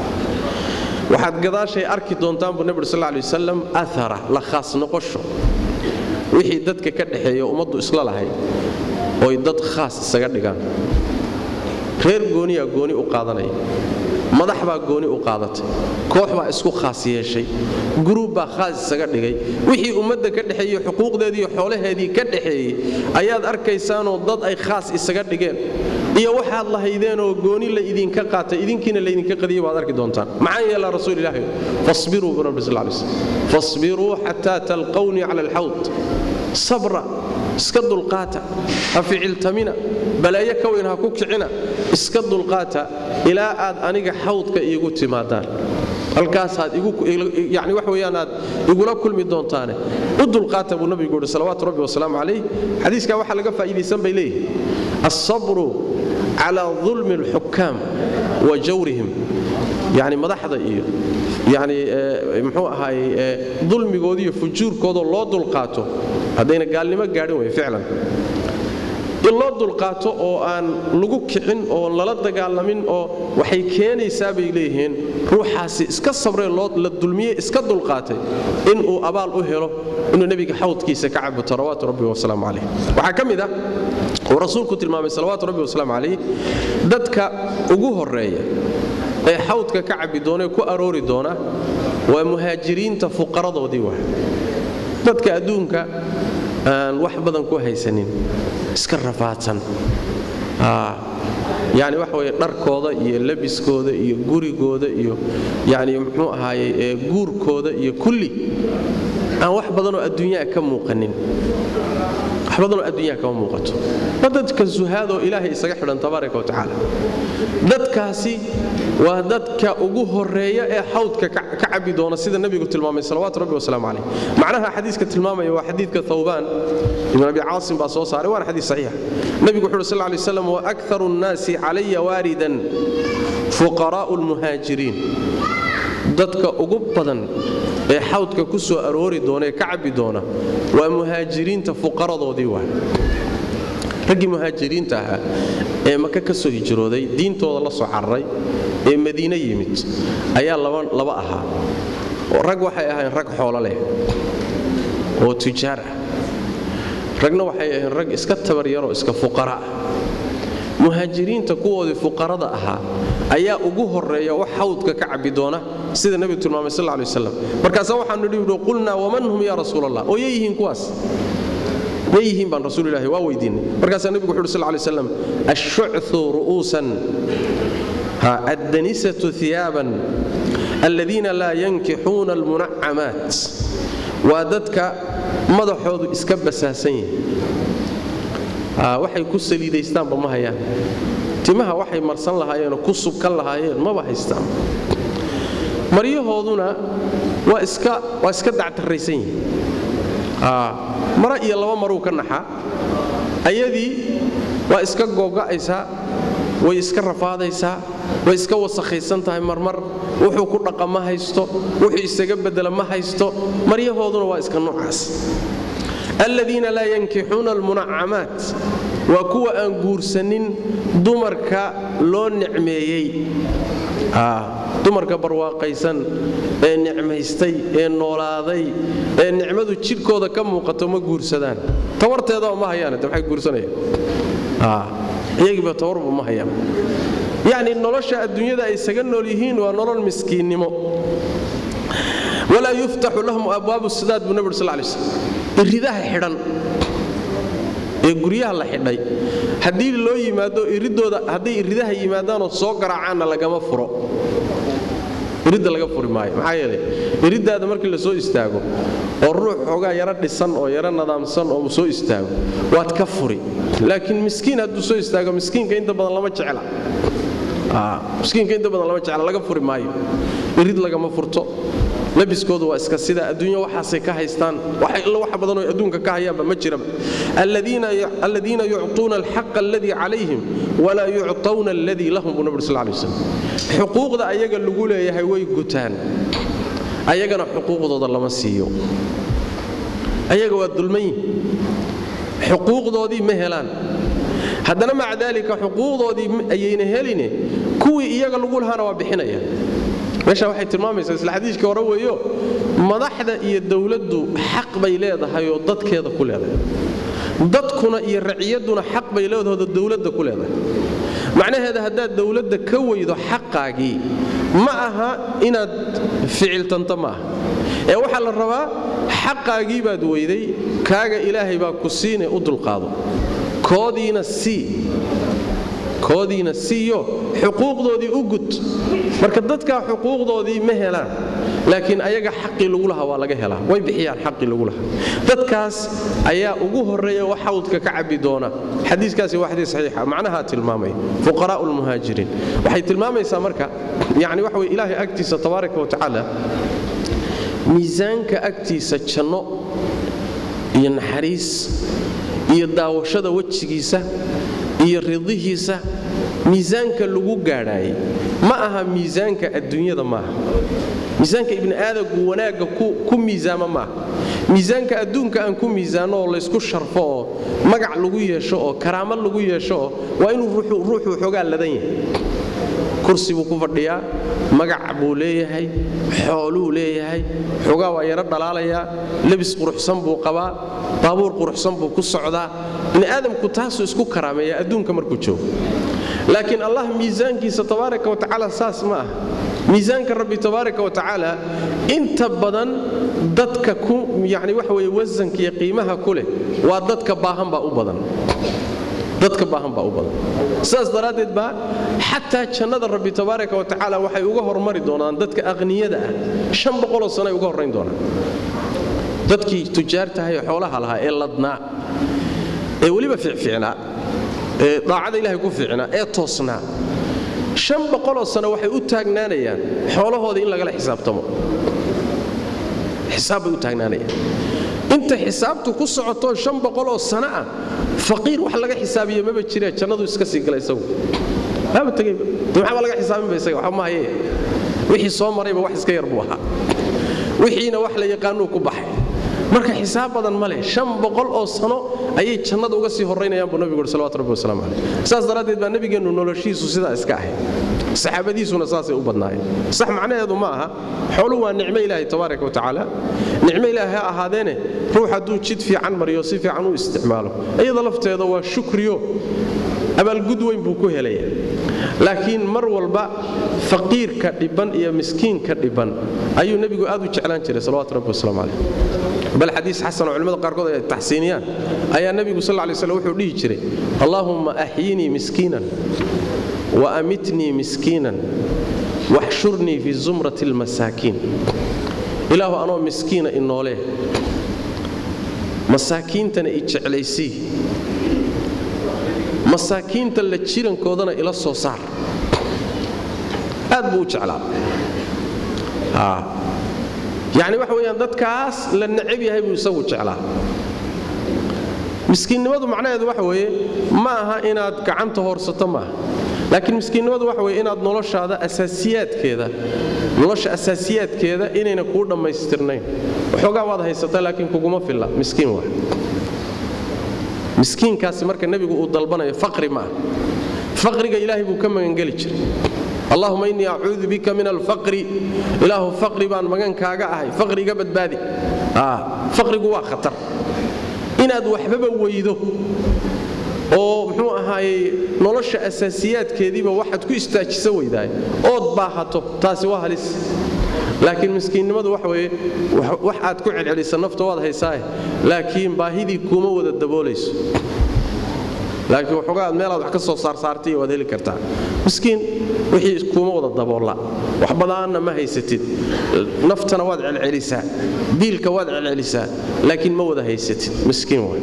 waxaad gadaashay arki doontaan buu nebi uri sal lay wasalam aara la khaas noqosho wixii dadka ka dhexeeya ummaddu isla lahay oy dad khaas isaga dhigaan reer gooniyaa gooni u qaadanaya madax baa gooni u qaadatay koox baa isku khaas yeeshay guruub baa khaas isaga dhigay wixii ummadda ka dhexeeyey xuquuqdeediiyo xoolaheedii ka dhexeeyey ayaad arkaysaanoo dad ay khaas isaga dhigeen iyo waxaad lahaydeenoo gooni la idinka qaatay idinkiina laydinka qadiyey baad arki doontaan maxaa yeelaa rasuul ilaahi fasbiruu buu rabbi sal lay slam fasbiruu xataa talqawnii cala alxawd sabra iska dulqaata ha ficiltamina balaayo ka weyn ha ku kicina iska dulqaata ilaa aad aniga xawdka iigu timaadaan halkaasaad yani wax weyaan aad igula kulmi doontaane u dulqaata buu nabigu yidhi salawaatu rabbi wasalaamu calayh xadiiskaa waxaa laga faa'iidaysan bay leeyihi alsabru calaa dulmi alxukaam wa jawrihim yani madaxda iyo yani mxuu ahaay dulmigooda iyo fujuurkoodoo loo dulqaato haddayna gaalnimo gaadhin wey ficlan in loo dulqaato oo aan lagu kicin oo lala dagaalamin oo waxay keenaysaa bay leeyihiin ruuxaasi iska sabree la dulmiye iska dulqaatay inuu abaal u helo inuu nebiga xawdkiisa ka cabo salawaatu rabbi wasalaamu calayh waxaa ka mid ah uu rasuulku tilmaamay salawaatu rabbi wasalaamu calayh dadka ugu horeeya ee xawdka ka cabbi doona ee ku aroori doona waa muhaajiriinta fuqaradoodii wa dadka adduunka aan wax badan ku haysanin iska rafaadsan yani waxa weye dharkooda iyo labiskooda iyo gurigooda iyo yani muxuu ahaaye guurkooda iyo kulli aan wax badanoo adduunyaa ka muuqanin wax badanoo adduunyaa kama muuqato waa dadka suhaadoo ilaahay isaga xidhan tabaaraka watacaala dadkaasi waa dadka ugu horeeya ee xawdka ka cabbi doona sida nebigu tilmaamay salawaatu rabbi wasalaamu calayh macnaha xadiiska tilmaamaya waa xadiidka thawbaan ibn abi caasim baa soo saaray waana xadiis saxiixa nebigu wuxu uhi sal lay slam wa akharu nnaasi calaya waaridan fuqaraa'u lmuhaajiriin dadka ugu badan ee xawdka ku soo aroori doona ee ka cabbi doona waa muhaajiriinta fuqaradoodii waa raggii muhaajiriinta ahaa ee maka ka soo hijrooday diintooda la soo cararay ee madiine yimid ayaa laba ahaa rag waxay ahayn rag xoolo leh oo tujaar ah ragna waxay ahayn rag iska tabaryaroo iska fuqara ah muhaajiriinta kuwoodii fuqarada ahaa ayaa ugu horeeya wax xawdka ka cabbi doona sida nebigu tilmaamay sal lay waslam markaasaa waxaanu dhihi qulnaa waman hum yaa rasuul allah oo yay yihiin kuwaas ma yihiin baan rasuulilahi waa weydiinay markaasaa nebigu wuxu uhi sal lay slam ashucu ru'uusan addanisatu iyaaban aladiina laa yankixuuna almunacamaat waa dadka madaxoodu iska basaasan yihin waxay ku saliidaystaanba ma hayaan timaha waxay marsan lahaayeenoo ku subkan lahaayeen maba haystaan maryahooduna waa iska dactarraysan yihin mara iyo laba maruu ka naxaa ayadii waa iska googa'aysaa way iska rafaadaysaa way iska wasakhaysan tahay marmar wuxuu ku dhaqa ma haysto wuxuu isaga bedela ma haysto maryahooduna waa iska noocaas aladiina laa yankixuuna almunacamaat waa kuwa aan guursanin dumarka loo nicmeeyey dumarka barwaaqaysan ee nicmaystay ee noolaaday ee nicmadu jidhkooda ka muuqato ma guursadaan tabarteedaba ma hayaan waxay guursanayaan iyagiiba tabarba ma hayaan yacni nolosha adduunyada ay isaga nool yihiin waa nolol miskiinnimo walaa yuftaxu lahum abwaabu sidaad buu nabig sal lay slm iridaha xidhan ee guryaha la xidhay haddii loo yimaado iridooda hadday iridaha yimaadaanoo soo garaacaanna lagama furo iridda laga furi maayo maxaa yeelay iriddaada markii la soo istaago oo ruux xoogaa yaro dhisan oo yaro nadaamsan oo soo istaago waad ka furi laakiin miskiin hadduu soo istaago miskiinka inta badan lama jecla miskiinka inta badan lama jecla laga furi maayo irid lagama furto labiskoodu waa iska sida adduunya waxaasay ka haystaan wax badanoo adduunka ka hayaanba ma jiraba aladiina yucطuuna alxaqa aladii calayhim walaa yucطawna aladii lahum buu nabig sal lay waslam xuquuqda ayaga lagu leeyahay way gutaan ayagana xuquuqdooda lama siiyo ayaga waa dulmayin xuquuqdoodii ma helaan haddana maca daalika xuquuqdoodii ayayna heline kuwii iyaga lagu lahaana waa bixinaya meesha waxay tilmaamaysaa isla xadiiskii hore weeyo madaxda iyo dowladdu xaq bay leedahay oo dadkeeda ku leedahay dadkuna iyo raciyadduna xaq bay leedahooda dowladda ku leedahay macnaheeda haddaad dowladda ka weydo xaqaagii ma aha inaad ficiltanto ma aha ee waxaa la rabaa xaqaagii baad weyday kaaga ilaahay baa ku siine u dulqaado koodiina sii koodiina siiyo xuquuqdoodii u gud marka dadkaa xuquuqdoodii ma helaan laakiin ayaga xaqii lagu lahaa waa laga helaa way bixiyaan xaqii lagu lahaa dadkaas ayaa ugu horreeya wax xawdka ka cabbi doona xadiiskaasi waa xadiis saxiixa macnahaa tilmaamay fuqaraa'u lmuhaajiriin waxay tilmaamaysaa marka yacni waxa weye ilaahay agtiisa tabaaraka wa tacaala miisaanka agtiisa janno iyo naxariis iyo daawashada wejigiisa iyo ridihiisa miisaanka lagu gaadhaayay ma aha miisaanka adduunyada maaha miisaanka ibni aadamku wanaagga ku miisaama maaha miisaanka adduunka aan ku miisaanno oo laysku sharfo oo magac lagu yeesho oo karaamo lagu yeesho oo waa inuu ruuxu xoogaa ladan yahay kursi buu ku fadhiyaa magac buu leeyahay xooluu leeyahay xoogaa waa yaro dhalaalayaa lebis quruxsan buu qabaa baabuur quruxsan buu ku socdaa bini aadamku taasuu isku karaameeya adduunka markuu joogo laakiin allah miisaankiisa tabaaraka wa tacaala saas ma ah miisaanka rabbi tabaaraka wa tacaala inta badan dadka ku yani waxa weye wasanka iyo qiimaha ku leh waa dadka baahan baa u badan dadka baahan baa u badan sidaas daraaddeed baa xataa jannada rabbi tabaaraka wa tacaala waxay uga hormari doonaan dadka aqniyada ah shan boqoloo sano ay uga horrayn doonaan dadkii tujaartahay xoolaha lahaa ee ladnaa ee weliba ficficnaa ee daacada ilahay ku fiicnaa ee toosnaa shan boqoloo sano waxay u taagnaanayaan xoolahooda in lagala xisaabtamo xisaab bay u taagnaanayaan inta xisaabtu ku socoto shan boqoloo sano ah faqiir wax laga xisaabiye maba jiree jannadu iska sii gala isagu maaba tegayba de maxaaba laga xisaabinba isaga waxba maaye wixii soo marayba wax iska yar buu ahaa wixiina wax la yaqaanuu ku baxay marka xisaab badan ma leh shan boqol oo sano ayay jannada uga sii horraynayaan buu nabigu uri salawatu rabbi wasalaamu caleyh saas daraaddeed baa nebigeennu noloshiisu sidaa iska ahay saxaabadiisuna saasay u badnaayeen sax macnaheedu ma aha xooluhu waa nicmo ilaahay tabaaraka wa tacaala nicmo ilaahay ha ahaadeene ruux hadduu jid fiican mariyo si fiican u isticmaalo iyada lafteeda waa shukriyo abaalgud weyn buu ku helaya laakiin mar walba faqiirka dhibban iyo miskiinka dhibban ayuu nebigu aad u jeclaan jiray salawatu rabbi wasalaamu caleyh bal xadiis xasan oo culimmada qaarkood ay taxsiiniyaan ayaa nebigu sal lay slam wuxuu dhihi jiray allaahumma axyinii miskiinan wa amitnii miskiinan waxshurnii fii zumrati almasaakiin ilaahu anoo miskiina inoolee masaakiintana i jeclaysii masaakiinta la jirankoodana ila soo saar aad buu u jeclaa yacni waxa weeyaan dadkaas la necab yahay buu isagu jeclaa miskiinnimadu macnaheedu waxa weeye ma aha inaad gacanta hoorsato maaha laakiin miskiinnimadu waxa weye inaad noloshaada asaasiyaadkeeda nolosha asaasiyaadkeeda inayna kuu dhammaystirnayn waxoogaa waad haysataa laakiin kuguma filla miskiin waa miskiinkaasi marka nebigu uu dalbanayo faqri ma ah faqriga ilaahay buu ka magangeli jiray allahuma innii acuudu bika min alfaqri ilaahu faqri baan magankaaga ahay faqri iga badbaadi faqrigu waa khatar inaad waxbaba weydo oo muxuu ahaayey nolosha asaasiyaadkeediiba waxaad ku istaajisa weydaay ood baahato taasi waa halis laakiin miskiinnimadu wax weye wax aad ku celcelisa nafta waad haysaae laakiin baahidii kuuma wada daboolayso laakiin waxoogaa aad meelaad wax ka soo saarsaartay waad heli kartaa miskiin wixii kuuma wada daboolla wax badaanna ma haysatid naftana waad celcelisaa diilka waad celcelisaa laakiin ma wada haysatid miskiin way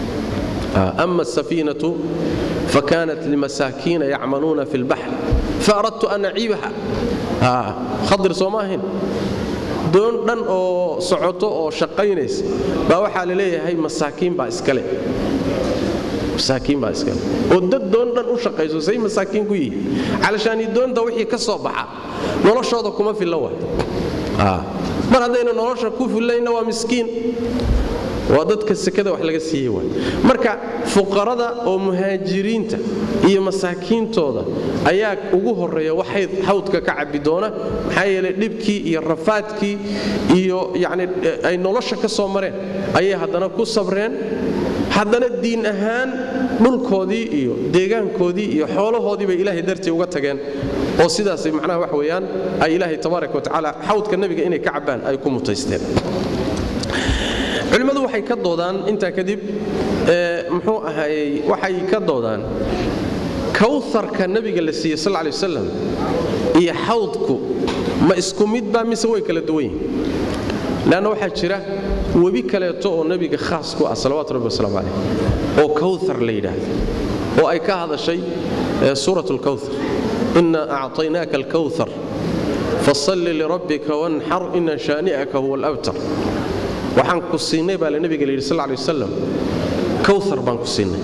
ama asafiinatu fakanat limasaakiina yacmaluuna fi lbaxr faaradtu an aciibaha khadir soo ma ahayn doon dhan oo socoto oo shaqaynaysa baa waxaa la leeyahay masaakiin baa iskale masaakiin baa iskale oo dad doon dhan u shaqayso say masaakiin ku yihiin calashaani doonta wixii ka soo baxa noloshooda kuma filla waay mar haddayna nolosha ku fillayna waa miskiin waa dadka sekada wax laga siiyey waay marka fuqarada oo muhaajiriinta iyo masaakiintooda ayaa ugu horreeya waxay hawdka ka cabbi doona maxaa yeelay dhibkii iyo rafaadkii iyo yacni ay nolosha ka soo mareen ayay haddana ku sabreen haddana diin ahaan dhulkoodii iyo deegaankoodii iyo xoolahoodii bay ilaahay dartii uga tageen oo sidaasay macnaha wax weeyaan ay ilaahay tabaaraka wa tacaala xawdka nebiga inay ka cabbaan ay ku mutaysteen culimmadu waxay ka doodaan intaa kadib muxuu ahaayey waxay ka doodaan kawharka nebiga la siiyey sal lay wasalam iyo xawdku ma isku midba mise way kala duwan yihin leanna waxaa jira webi kaleeto oo nebiga khaas ku ah salawatu rabbi wasalaamu calayh oo kawthar la yidhaahdo oo ay ka hadashay suurat lkawthar inna acطaynaaka alkawthar fasalli lirabbika wanxar ina shaani'aka huwa alabtar waxaan ku siinay baa la nebiga la yidhi sal lay wasalam kawthar baan ku siinay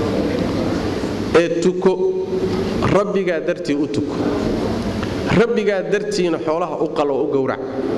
ee tuko rabbigaa dartii u tuko rabbigaa dartiina xoolaha u qalo u gowrac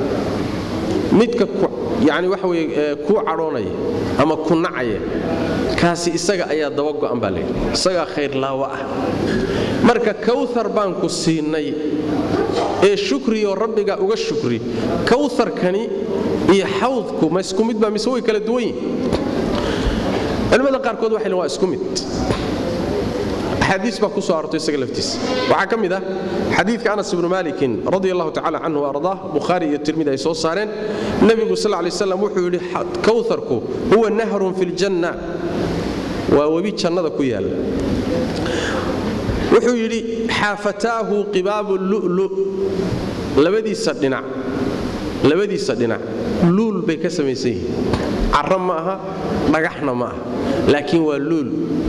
midka yani waxa weye kuu cadhoonaya ama ku nacaya kaasi isaga ayaa daba go'an baa layidhi isagaa khayrlaawo ah marka kawthar baan ku siinay ee shukriyo rabbiga uga shukri kawharkani iyo xawdku ma isku mid baa mise way kala duwan yihin culimmada qaarkood waxay waa isku mid axaadiis baa ku soo arortay isaga laftiisa waxaa ka mid ah xadiidka anas ibnu maalikin radi allahu tacala canhu ardaa bukhaari iyo tirmidi ay soo saareen nebigu sal lay slam wuxuu yidhi kawharku huwa nahrun fi ljanna waa webi jannada ku yaalla wuxuu yidhi xaafataahu qibaabu lulu labadiisa dhinac labadiisa dhinac luul bay ka samaysan yihiin carro ma aha dhagaxna ma aha laakiin waa luul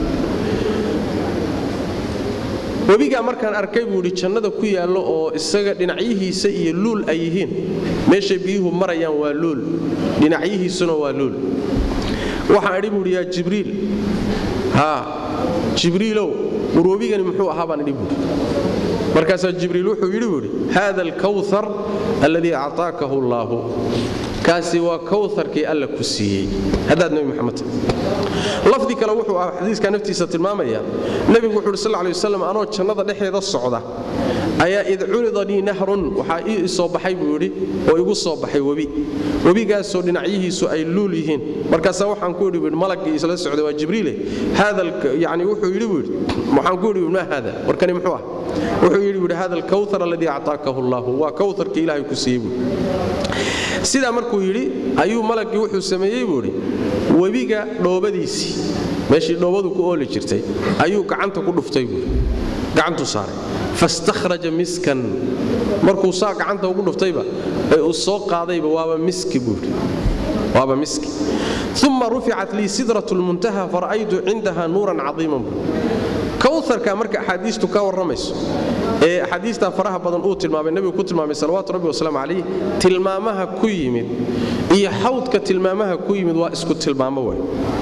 webigaa markaan arkay buu idhi jannada ku yaallo oo isaga dhinacyihiisa iyo luul ay yihiin meeshay biyuhu marayaan waa luul dhinacyihiisuna waa luul waxaan idhi buuhi yaa jibriil haa jibriilow war webigani muxuu ahaa baan idhi buuhi markaasaa jibriil wuxuu yidhi buuhi haada alkawthar alladii actaakahu allaahu kaasi waa kawharkii alla ku siiyey haddaad nebi maxamed lafdi kale wuxuu ah xadiiska naftiisa tilmaamaya nebigu wuxu uhi sal lay waslam anoo jannada dhexeeda socda ayaa id curidanii nahrun waxaa ii soo baxay buu yidhi oo igu soo baxay webi webigaasoo dhinacyihiisu ay luul yihiin markaasaa waxaan ku idhi buui malaggii isla socday waa jibriile yani wuxuu yidhi buu yidhi waxaan ku idhi maa haada warkani muxuu ah wuxuu yidhi buuhi hada alkawthar alladii actaakahu allahu waa kawharkii ilaahay ku siiyey buui sidaa markuu yidhi ayuu malaggii wuxuu sameeyey buu idhi webiga dhoobadiisii meeshii dhoobadu ku ooli jirtay ayuu gacanta ku dhuftay buui gacantuu saaray fastakhraja miskan markuu saa gacanta ugu dhuftayba ee uu soo qaadayba waaba miski buui waaba miski uma ruficat lii sidrat lmuntaha fara'aytu cindaha nuuran cadiiman buu kawharka marka axaadiistu ka warramayso ee axaadiistaa faraha badan uu tilmaamay nebigu ku tilmaamay salawaatu rabbi wasalaamu calayh tilmaamaha ku yimid iyo xawdka tilmaamaha ku yimid waa isku tilmaamo way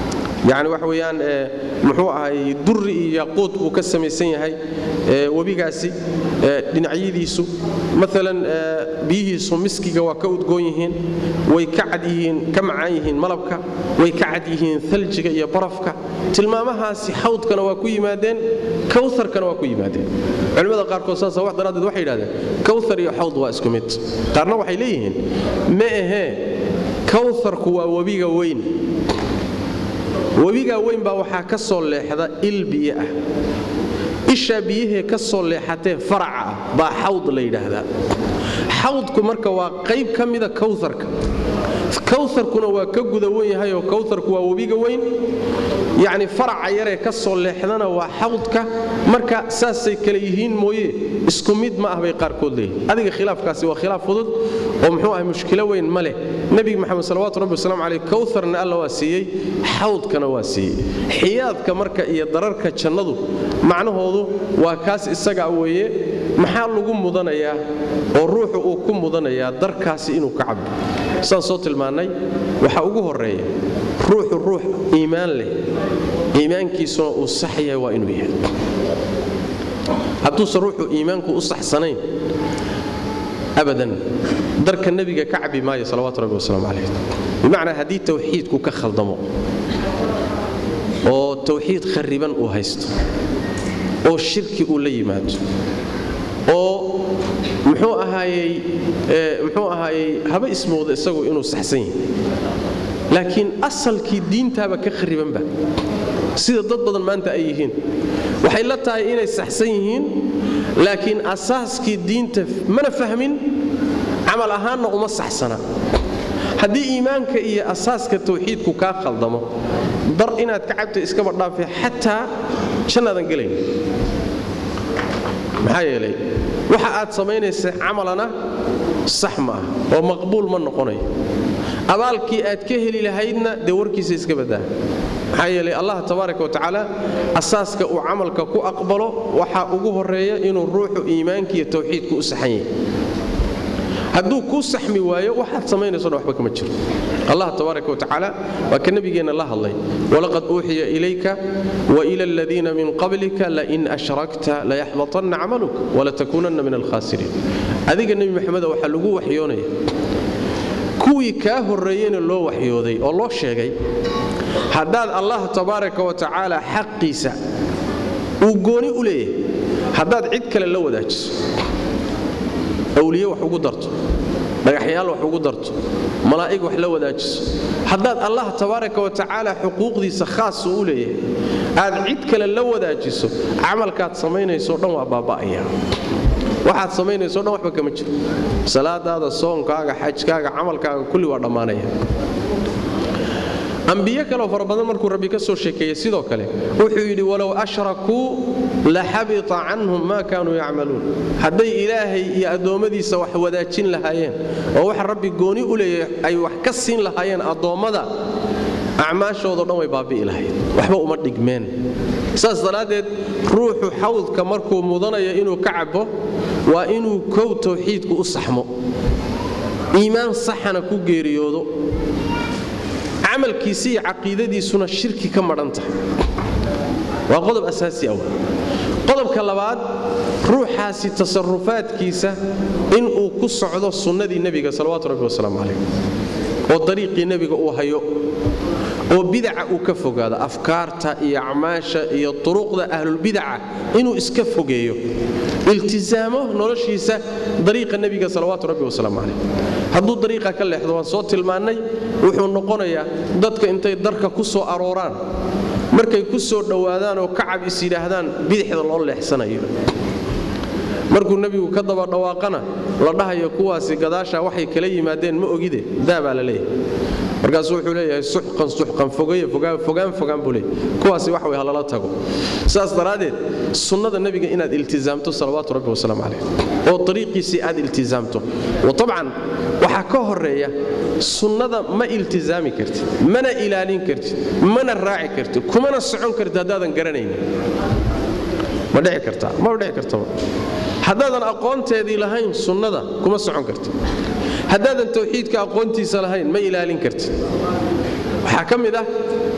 yacni waxa weeyaan muxuu ahay durri iyo yaquud buu ka samaysan yahay webigaasi dhinacyadiisu maalan biyihiisu miskiga waa ka udgoon yihiin way ka cad yihiin ka macaan yihiin malabka way ka cad yihiin thaljiga iyo barafka tilmaamahaasi xawdkana waa ku yimaadeen kawharkana waa ku yimaadeen culimmada qaarkood saasa wax daraaddeed waxay yidhahdeen kawthar iyo xawd waa isku mid qaarna waxay leeyihiin ma ahee kawharku waa webiga weyn webigaa weyn baa waxaa ka soo leexda il biyo ah ishaa biyahee ka soo leexatee faraca ah baa xawd la yidhaahdaa xawdku marka waa qayb ka mida kawharka kawharkuna waa ka guda wen yahayoo kawharku waa webiga weyn yacni faraca yaree ka soo leexdana waa xawdka marka saasay kale yihiin mooye isku mid ma ah bay qaarkood leeyihin adiga khilaafkaasi waa khilaaf fudud oo muxuu ahay mushkilo weyn ma leh nebiga maxamed salawatu rabbi wasalaamu caleyh kawharna alla waa siiyey xawdkana waa siiyey xiyaadka marka iyo dararka jannadu macnahoodu waa kaas isagaa weeye maxaa lagu mudanayaa oo ruuxu uu ku mudanayaa darkaasi inuu ka cabo saan soo tilmaannay waxaa ugu horreeya ruuxu ruux iimaan leh iimaankiisuna uu sax yahay waa inuu yahay hadduusan ruuxu iimaanku u saxsanayn abadan darka nebiga ka cabi maayo salawatu rabbi wasalaamu calayh bimacnaa haddii tawxiidku ka khaldamo oo tawxiid khariban uu haysto oo shirki uu la yimaado oo muxuu ahaayey muxuu ahaayey haba ismooda isagu inuu saxsan yahay laakiin asalkii diintaaba ka kharibanba sida dad badan maanta ay yihiin waxay la tahay inay saxsan yihiin laakiin asaaskii diinta mana fahmin camal ahaanna uma saxsana haddii iimaanka iyo asaaska tawxiidku kaa khaldamo dar inaad ka cabto iskaba dhaafe xataa jannaadan gelayn maxaa yeelay waxa aad samaynaysa camalana sax ma ah oo maqbuul ma noqonayo abaalkii aad ka heli lahaydna dee warkiisa iska badaa maxaa yeelay allah tabaaraka wa tacaala asaaska uu camalka ku aqbalo waxaa ugu horreeya inuu ruuxu iimaanka iyo tawxiidku u saxan yahay hadduu kuu saxmi waayo waxaad samaynaysoona waxba kama jiro allah tabaaraka wa tacaala waa ka nebigeenna la hadlay walaqad uuxiya ilayka waila aladiina min qablika lain ashrakta layaxbatanna camaluk walatakuunanna min alkhaasiriin adiga nebi maxameda waxaa lagu waxyoonaya kuwii kaa horreeyeyna loo waxyooday oo loo sheegay haddaad allah tabaaraka wa tacaala xaqiisa uu gooni u leeyahay haddaad cid kale la wadaajiso awliye wax ugu darto dhagaxyaal wax ugu darto malaa'ig wax la wadaajiso haddaad allah tabaaraka wa tacaala xuquuqdiisa khaasa u leeyahay aad cid kale la wadaajiso camalkaad samaynayso dhan waa baaba'aya waxaad samaynayso dhan waxba kama jiro salaadaada soonkaaga xajkaaga camalkaaga kulli waa dhammaanaya ambiyo kaleo fara badan markuu rabbi ka soo sheekeeyey sidoo kale wuxuu yidhi walow ashrakuu la xabita canhum maa kaanuu yacmaluun hadday ilaahay iyo addoommadiisa wax wadaajin lahaayeen oo waxa rabbi gooni u leeyahay ay wax ka siin lahaayeen addoommada acmaashoodo dhan way baabi'i lahayd waxba uma dhigmeen saas daraaddeed ruuxu xawdka markuu mudanaya inuu ka cabo waa inuu kow tawxiidku u saxmo iimaan saxana ku geeriyoodo camalkiisi iyo caqiidadiisuna shirki ka madhan tahay waa qodob asaasi ah qodobka labaad ruuxaasi tasarufaadkiisa inuu ku socdo sunnadii nebiga salawatu rabbi wasalaamu calayh oo dariiqii nebiga uu hayo oo bidaca uu ka fogaado afkaarta iyo acmaasha iyo turuqda ahlulbidaca inuu iska fogeeyo iltisaamo noloshiisa dariiqa nebiga salawaatu rabbi wasalaamu calayh hadduu dariiqa ka leexdo waan soo tilmaannay wuxuu noqonayaa dadka intay darka ku soo arooraan markay ku soo dhowaadaan oo kacab is yidhaahdaan bidixda loo leexsanayo markuu nebigu ka daba dhawaaqana la dhahayo kuwaasi gadaashaa waxay kala yimaadeen ma ogide daabaa la leeyahay markaasuu wuxuu leeyahay suxqan suxqan fogaye fogaan fogaan buu leeyahay kuwaasi wax way halala tago saas daraaddeed sunnada nebiga inaad iltizaamto salawaatu rabbi wasalaamu calayh oo dariiqiisii aad iltizaamto watabcan waxaa ka horeeya sunnada ma iltizaami kartid mana ilaalin kartid mana raaci kartid kumana socon kartid haddaadan garanaynin ma dhici kartaa ma dhici kartaba haddaadan aqoonteedii lahayn sunnada kuma socon kartid haddaadan tawxiidka aqoontiisa lahayn ma ilaalin kartid waxaa ka mid ah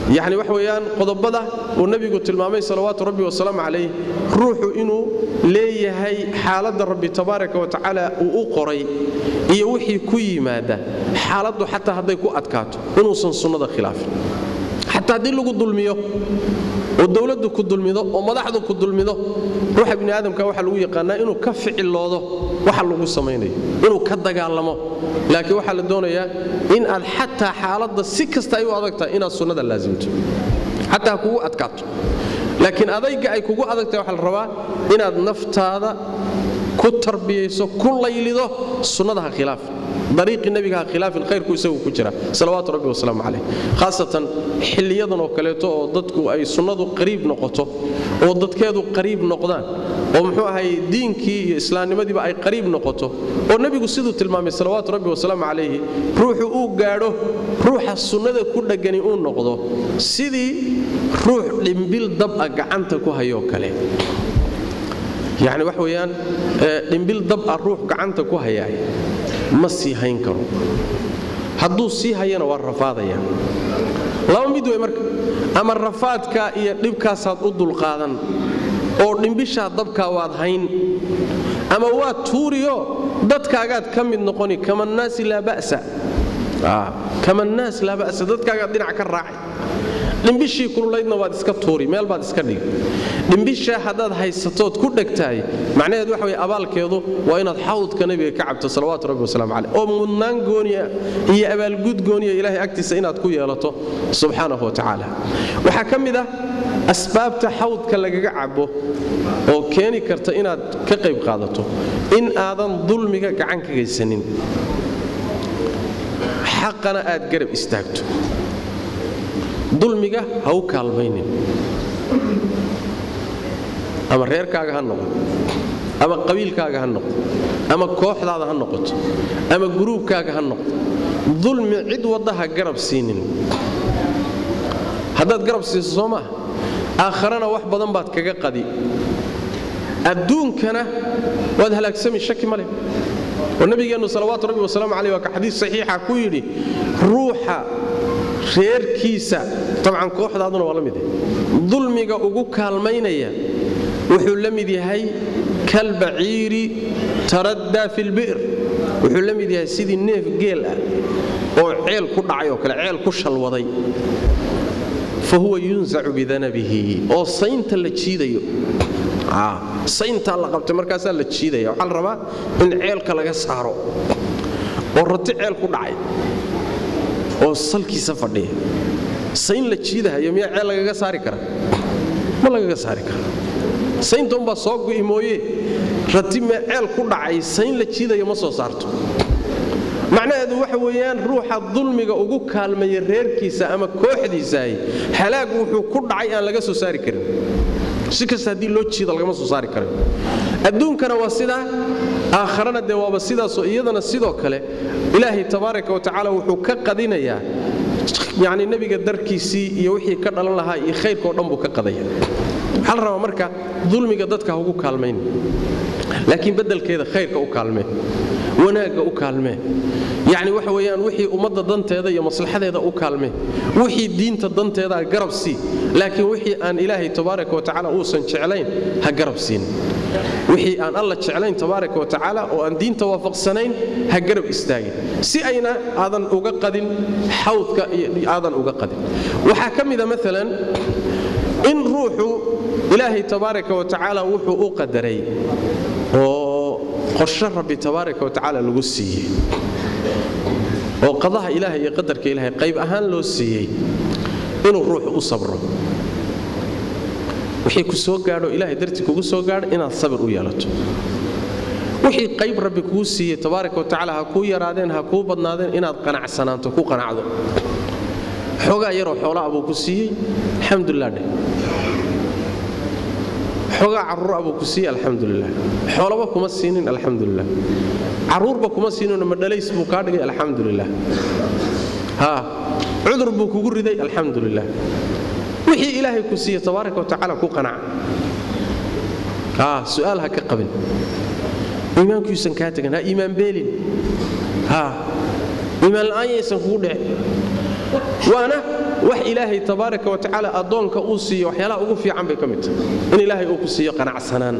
yacni wax weeyaan qodobada uu nebigu tilmaamay salawaatu rabbi wasalaamu calayh ruuxu inuu leeyahay xaaladda rabbi tabaaraka wa tacaala uu u qoray iyo wixii ku yimaada xaaladdu xataa hadday ku adkaato inuusan sunnada khilaafin xataa haddii lagu dulmiyo oo dowladdu ku dulmido oo madaxdu ku dulmido ruuxa bini aadamka waxaa lagu yaqaanaa inuu ka ficiloodo waxa lagu samaynayo inuu ka dagaalamo laakiin waxaa la doonayaa in aad xataa xaaladda si kasta ay u adagtahay inaad sunnada laasimto xataa ha kugu adkaato laakiin adayga ay kugu adagtahay waxaa la rabaa inaad naftaada ku tarbiyayso ku laylido sunnada ha khilaafin dariiqii nebiga ha khilaafin khayrku isagu ku jira salawaatu rabbi wasalaamu calayh khaasatan xilliyadan oo kaleeto oo dadku ay sunnadu qariib noqoto oo dadkeedu qariib noqdaan oo muxuu ahay diinkii iyo islaamnimadiiba ay qariib noqoto oo nebigu siduu tilmaamay salawaatu rabbi wasalaamu calayhi ruuxu uu gaadho ruuxa sunnada ku dhegani uu noqdo sidii ruux dhimbil dab ah gacanta ku hayoo kale yacni wax weeyaan dhimbil dab ah ruux gacanta ku hayaay ma sii hayn karo hadduu sii hayana waa rafaadaya laba mid wey marka ama rafaadka iyo dhibkaasaad u dulqaadan oo dhimbishaa dabkaa waad hayn ama waad tuuriyo dadkaagaad ka mid noqoni kamannaasi laa ba'sa kamannaas laa ba'sa dadkaagaad dhinac ka raacay dhimbishii kululaydna waad iska tuuri meel baad iska dhigi dhimbishaa haddaad haysatood ku dhegtahay macnaheed waxa weye abaalkeedu waa inaad xawdka nebiga ka cabto salawaatu rabbi wasalaamu caleyh oo mudnaan gooniya iyo abaalgud gooniya ilaahay agtiisa inaad ku yeelato subxaanahu wa tacaala waxaa ka mid ah asbaabta xawdka lagaga cabo oo keeni karta inaad ka qayb qaadato in aadan dulmiga gacan ka gaysanin xaqana aad garab istaagto dulmiga ha u kaalmaynin ama reerkaaga ha noqdo ama qabiilkaaga ha noqdo ama kooxdaada ha noqoto ama guruubkaaga ha noqdo dulmi cid wadda ha garab siinin haddaad garab siiso soo maaha aakharana wax badan baad kaga qadi adduunkana waad halaagsami shaki ma leh oo nabigeennu salawaatu rabbi wasalaamu caleyh waa ka xadiis saxiixa ku yidhi ruuxa reerkiisa tabcan kooxdaaduna waa la mid dulmiga ugu kaalmaynaya wuxuu la mid yahay kalbaciiri taraddaa fi lbi'r wuxuu la mid yahay sidii neef geel ah oo ceel ku dhacay oo kale ceel ku shalwaday fa huwa yunsacu bidanabihi oo saynta la jiidayo sayntaa la qabtay markaasaa la jiidaya waxaa la rabaa in ceelka laga saaro oo rati ceel ku dhacay oo salkiisa fadhiya sayn la jiidahayo miyaa ceel lagaga saari kara ma lagaga saari kara saynta umbaa soo gu'i mooye rati mee ceel ku dhacay sayn la jiidayo ma soo saarto macnaheedu waxa weeyaan ruuxa dulmiga ugu kaalmaya reerkiisa ama kooxdiisaahi halaagu wuxuu ku dhacay aan laga soo saari karin si kasta haddii loo jiida lagama soo saari karayo adduunkana waa sidaa aakharana dee waaba sidaasoo iyadana sidoo kale ilaahay tabaaraka wa tacaala wuxuu ka qadinayaa yacni nebiga darkiisii iyo wixii ka dhalan lahaa iyo khayrkao dhan buu ka qadaya waxaa la rabaa marka dulmiga dadka ha ugu kaalmayn laakiin beddelkeeda khayrka u kaalmee wanaagga u kaalmee yacni waxa weeyaan wixii ummadda danteeda iyo maslaxadeeda u kaalmee wixii diinta danteeda garab sii laakiin wixii aan ilaahay tabaaraka wa tacaala uusan jeclayn ha garab siin wixii aan alla jeclayn tabaaraka wa tacaala oo aan diinta waafaqsanayn ha garab istaagin si ayna aadan uga qadin xawdka aadan uga qadin waxaa ka mida maalan in ruuxu ilaahay tabaaraka wa tacaala wuxuu u qadaray oo qorsho rabbi tabaaraka wa tacaala lagu siiyey oo qadaha ilaahay iyo qadarka ilaahay qayb ahaan loo siiyey inuu ruuxu u sabro wixii ku soo gaadho ilaahay dartii kugu soo gaadho inaad sabir u yeelato wixii qayb rabbi kuu siiyey tabaaraka wa tacaala ha kuu yaraadeen ha kuu badnaadeen inaad qanacsanaanto ku qanacdo xoogaa yaroo xoolaa buu ku siiyey alxamdulilah dheh xoogaa carruura buu ku siiyey alxamdulilah xoolaba kuma siinin alxamdulilah carruurba kuma siininoo madhalays buu kaa dhigay alxamdulilah ha cudur buu kugu riday alxamdulilah wixii ilaahay ku siiye tabaaraka wa tacaala ku qanaca ha su'aal ha ka qabin iimaankuusan kaa tegan ha iimaan beelin ha iimaan la'aan yaysan kugu dhicin waana wax ilaahay tabaaraka wa tacaala addoonka uu siiyo waxyaalaha ugu fiican bay ka mid tahay in ilaahay uu ku siiyo qanacsanaan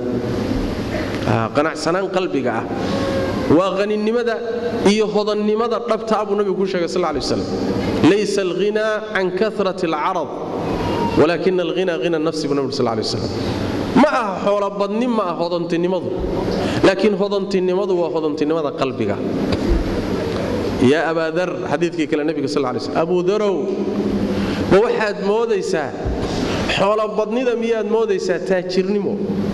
qanacsanaan qalbiga ah waa qaninimada iyo hodannimada dhabta buu nabigu ku sheegay sal lay waslam laysa alghinaa can karat alcarad walaakina alghina hina nafsi buu nabi sal lay waslam ma aha xoolobadni ma ah hodantinimadu laakiin hodantinimadu waa hodantinimada qalbiga yaa abaadar xadiidkii kale nebiga sal lay slm abuudarow ma waxaad moodaysaa xoolobadnida miyaad moodaysaa taajirnimo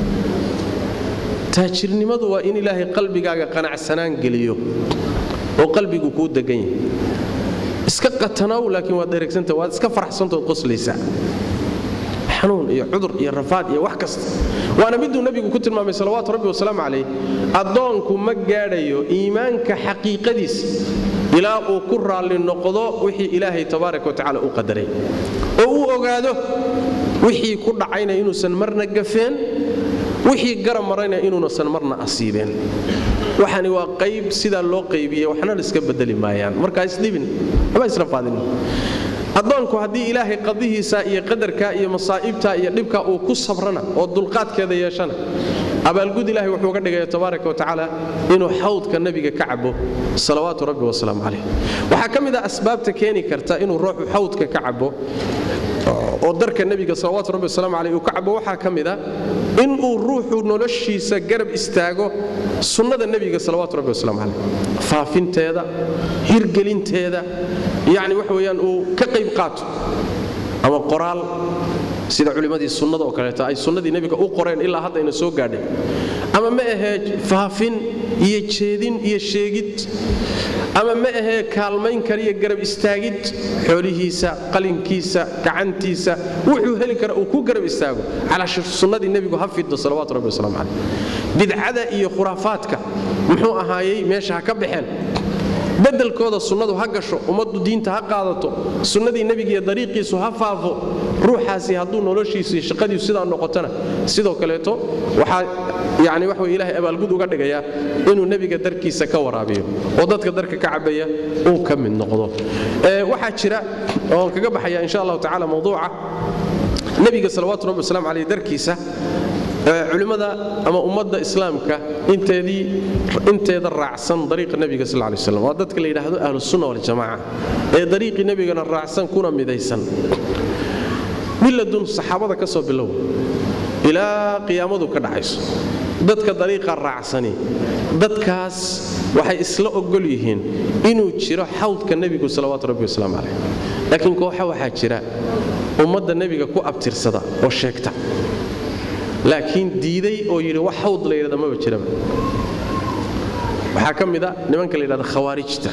taajirnimadu waa in ilaahay qalbigaaga qanacsanaan geliyo oo qalbigu kuu degan yahay iska qatanow laakiin waad dhereegsanta waad iska faraxsantood qoslaysaa xanuun iyo cudur iyo rafaad iyo wax kasta waana miduu nebigu ku tilmaamay salawaatu rabbi wasalaamu calayh addoonku ma gaadhayo iimaanka xaqiiqadiisa ilaa uu ku raalli noqdo wixii ilaahay tabaaraka wa tacala u qadaray oo uu ogaado wixii ku dhacayna inuusan marna gafeen wixii garab marayna inuunasan marna asiibeen waxani waa qayb sidaa loo qaybiye waxna iska bedeli maayaan markaa isdhibin ama israfaadin addoonku haddii ilaahay qadihiisa iyo qadarka iyo masaa'ibta iyo dhibka uu ku sabrana oo dulqaadkeeda yeeshana abaalgud ilahay wuxuu uga dhigaya tabaaraka wa tacaala inuu xawdka nebiga ka cabo salawaatu rabbi wasalaamu calayh waxaa ka mid ah asbaabta keeni karta inuu ruuxu xawdka ka cabo oo darka nebiga salawaatu rabbi wasalaamu caleyh uu ka cabo waxaa ka mid a inuu ruuxu noloshiisa garab istaago sunnada nebiga salawaatu rabbi wasalaamu caleyh faafinteeda hirgelinteeda yacni waxa weeyaan uu ka qayb qaato ama qoraal sida culimmadii sunnada oo kaleeto ay sunnadii nebiga u qoreen ilaa hadda ayna soo gaadhay ama ma ahee faafin iyo jeedin iyo sheegid ama ma ahee kaalmayn kariyo garab istaagid xoolihiisa qalinkiisa gacantiisa wuxuu heli kara uu ku garab istaago calaa sunnadii nebigu ha fiddo salawaatu rabbi wasalaamu caleyh bidcada iyo khuraafaadka muxuu ahaayey meesha ha ka baxeen bedelkooda sunnadu ha gasho ummaddu diinta ha qaadato sunnadii nebigiiyo dariiqiisu ha faafo ruuxaasi hadduu noloshiisu iyo shaqadiisu sidaa noqotona sidoo kaleeto waxaa yani wax wey ilahay abaalgud uga dhigayaa inuu nebiga darkiisa ka waraabiyo oo dadka darka ka cabaya uu ka mid noqdo waxaa jira oon kaga baxaya insha allahu tacala mawduuca nebiga salawaatu rabbi waslamu caleyh darkiisa culimmada ama ummadda islaamka inteeda raacsan dariiqa nebiga sal lay slam waa dadka la yidhaahdo ahlusunna waljamaca ee dariiqii nebigana raacsan kuna midaysan miladun saxaabada ka soo bilow ilaa qiyaamadu ka dhacayso dadka dariiqa raacsani dadkaas waxay isla ogol yihiin inuu jiro xawdka nebigu salawaatu rabbi wasalaamu caleyh laakiin kooxa waxaa jira ummadda nebiga ku abtirsada oo sheegta laakiin diiday oo yidhi wax hawd la yidhahda maba jiraba waxaa ka mid a nimanka la yidhahda khawaarijta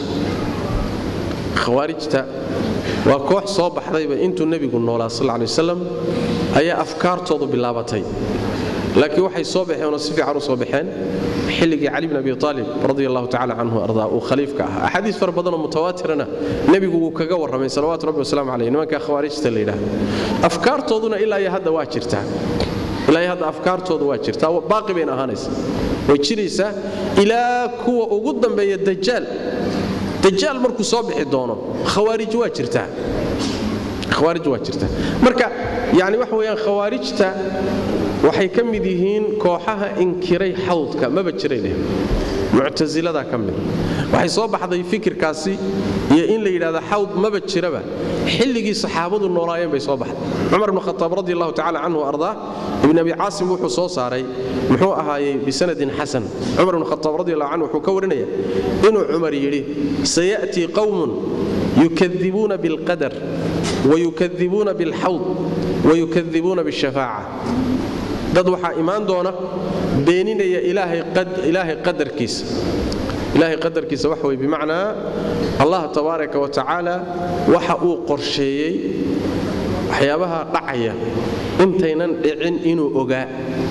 khawaarijta waa koox soo baxdayba intuu nebigu noolaa sal lay wasalam ayaa afkaartoodu bilaabatay laakiin waxay soo baxeen oo si fiican u soo baxeen xilligii cali bin abi aalib radi allahu tacala canhu ardaa uu khaliifka ahaa axaadiis fara badanoo mutawaatirana nebigu wuu kaga warramay salawaatu rabbi wasalaamu caleyh nimanka khawaarijta la yidhahda afkaartooduna ilaa iyo hadda waa jirtaa ilaa hadda afkaartooda waa jirtaa baaqi bayna ahaanaysa way jiraysaa ilaa kuwa ugu dambeeya dajaal dajaal markuu soo bixi doono khawaarij waa jirtaa khawaarij waa jirtaa marka yani waxa weeyaan khawaarijta waxay ka mid yihiin kooxaha inkiray xawdka maba jiray leh muctasiladaa ka mid waxay soo baxday fikirkaasi iyo in la yidhahda xawd maba jiraba xilligii saxaabadu noolaayeen bay soo baxday cumar bn khataab radi allahu tacala canhu ardaa ibn abi caasim wuxuu soo saaray muxuu ahaayey bisanadin xasan cumar bn khataab radi allahu canhu wuxuu ka warinaya inuu cumar yidhi sayaأtii qowmun yukadibuuna biاlqadar wayukadibuuna biاlxawd wayukadibuuna biاshafaaca dad waxaa imaan doona beeninaya ilaahay qadarkiisa ilaahay qadarkiisa waxa wey bimacnaa allah tabaaraka wa tacaala waxa uu qorsheeyey waxyaabaha dhacaya intaynan dhicin inuu ogaa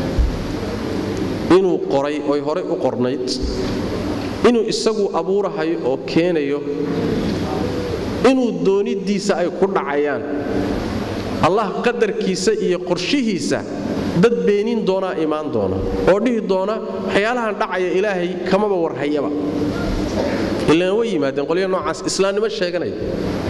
inuu qoray oy horay u qornayd inuu isagu abuurahayo oo keenayo inuu dooniddiisa ay ku dhacayaan allah qadarkiisa iyo qorshihiisa dad beenin doonaa imaan doona oo dhihi doona waxyaalahan dhacaya ilaahay kamaba warhayaba ilaan way yimaadeen qolya noocaas islaamnimo sheeganaya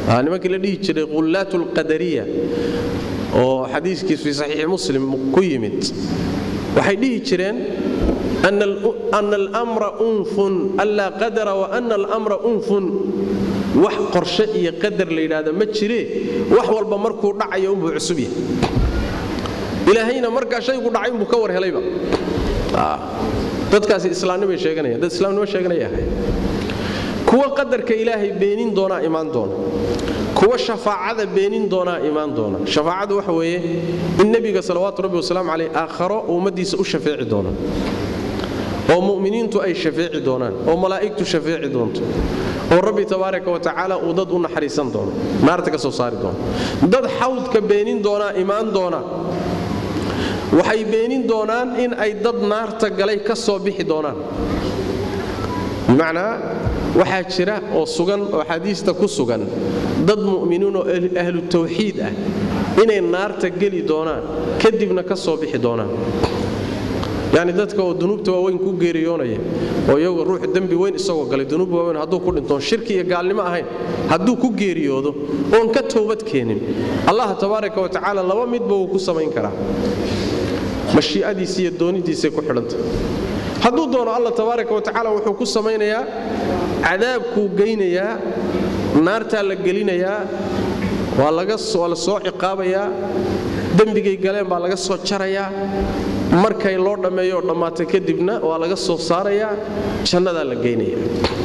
nimankii la dhihi jiray qullaat lqadariya oo xadiiskiis fii saxiixi muslim ku yimid waxay dhihi jireen ana almra unfun anlaa qadara wa ana almra unfun wax qorshe iyo qadar la yidhaahda ma jiree wax walba markuu dhacayo unbuu cusub yahay ilaahayna markaa shaygu dhacay unbuu ka war helayba dadkaasi islaamnimay sheeganayaan dad islaamnimo sheeganaya ahay kuwa qadarka ilaahay beenin doonaa imaan doona kuwa shafaacada beenin doonaa imaan doona shafaacadu waxa weeye in nebiga salawaatu rabbi wasalaamu caleyh aakharo ummaddiisa u shafeeci doona oo mu'miniintu ay shafeeci doonaan oo malaa'igtu shafeeci doonto oo rabbi tabaaraka wa tacaala uu dad u naxariisan doono naarta ka soo saari doono dad xawdka beenin doonaa imaan doona waxay beenin doonaan in ay dad naarta galay ka soo bixi doonaan bimacnaa waxaa jira oo sugan oo xadiista ku sugan dad mu'miniin oo ahlu tawxiid ah inay naarta geli doonaan kadibna ka soo bixi doonaan yacni dadka oo dunuubta waaweyn ku geeriyoonaya oo iyagu ruux dembi weyn isagoo galay dunuub waaweyn hadduu ku dhintoon shirki iyo gaalnimo ahayn hadduu ku geeriyoodo oon ka toobad keenin allah tabaaraka wa tacaala laba midba wuu ku samayn karaa mashii'adiisa iyo doonidiisay ku xidhanta hadduu doono allah tabaaraka wa tacaala wuxuu ku samaynayaa cadaabkuu geynayaa naartaa la gelinayaa waa la soo ciqaabayaa dembigay galeen baa laga soo jarayaa markay loo dhammeeyo oo dhammaata kadibna waa laga soo saarayaa jannadaa la geynaya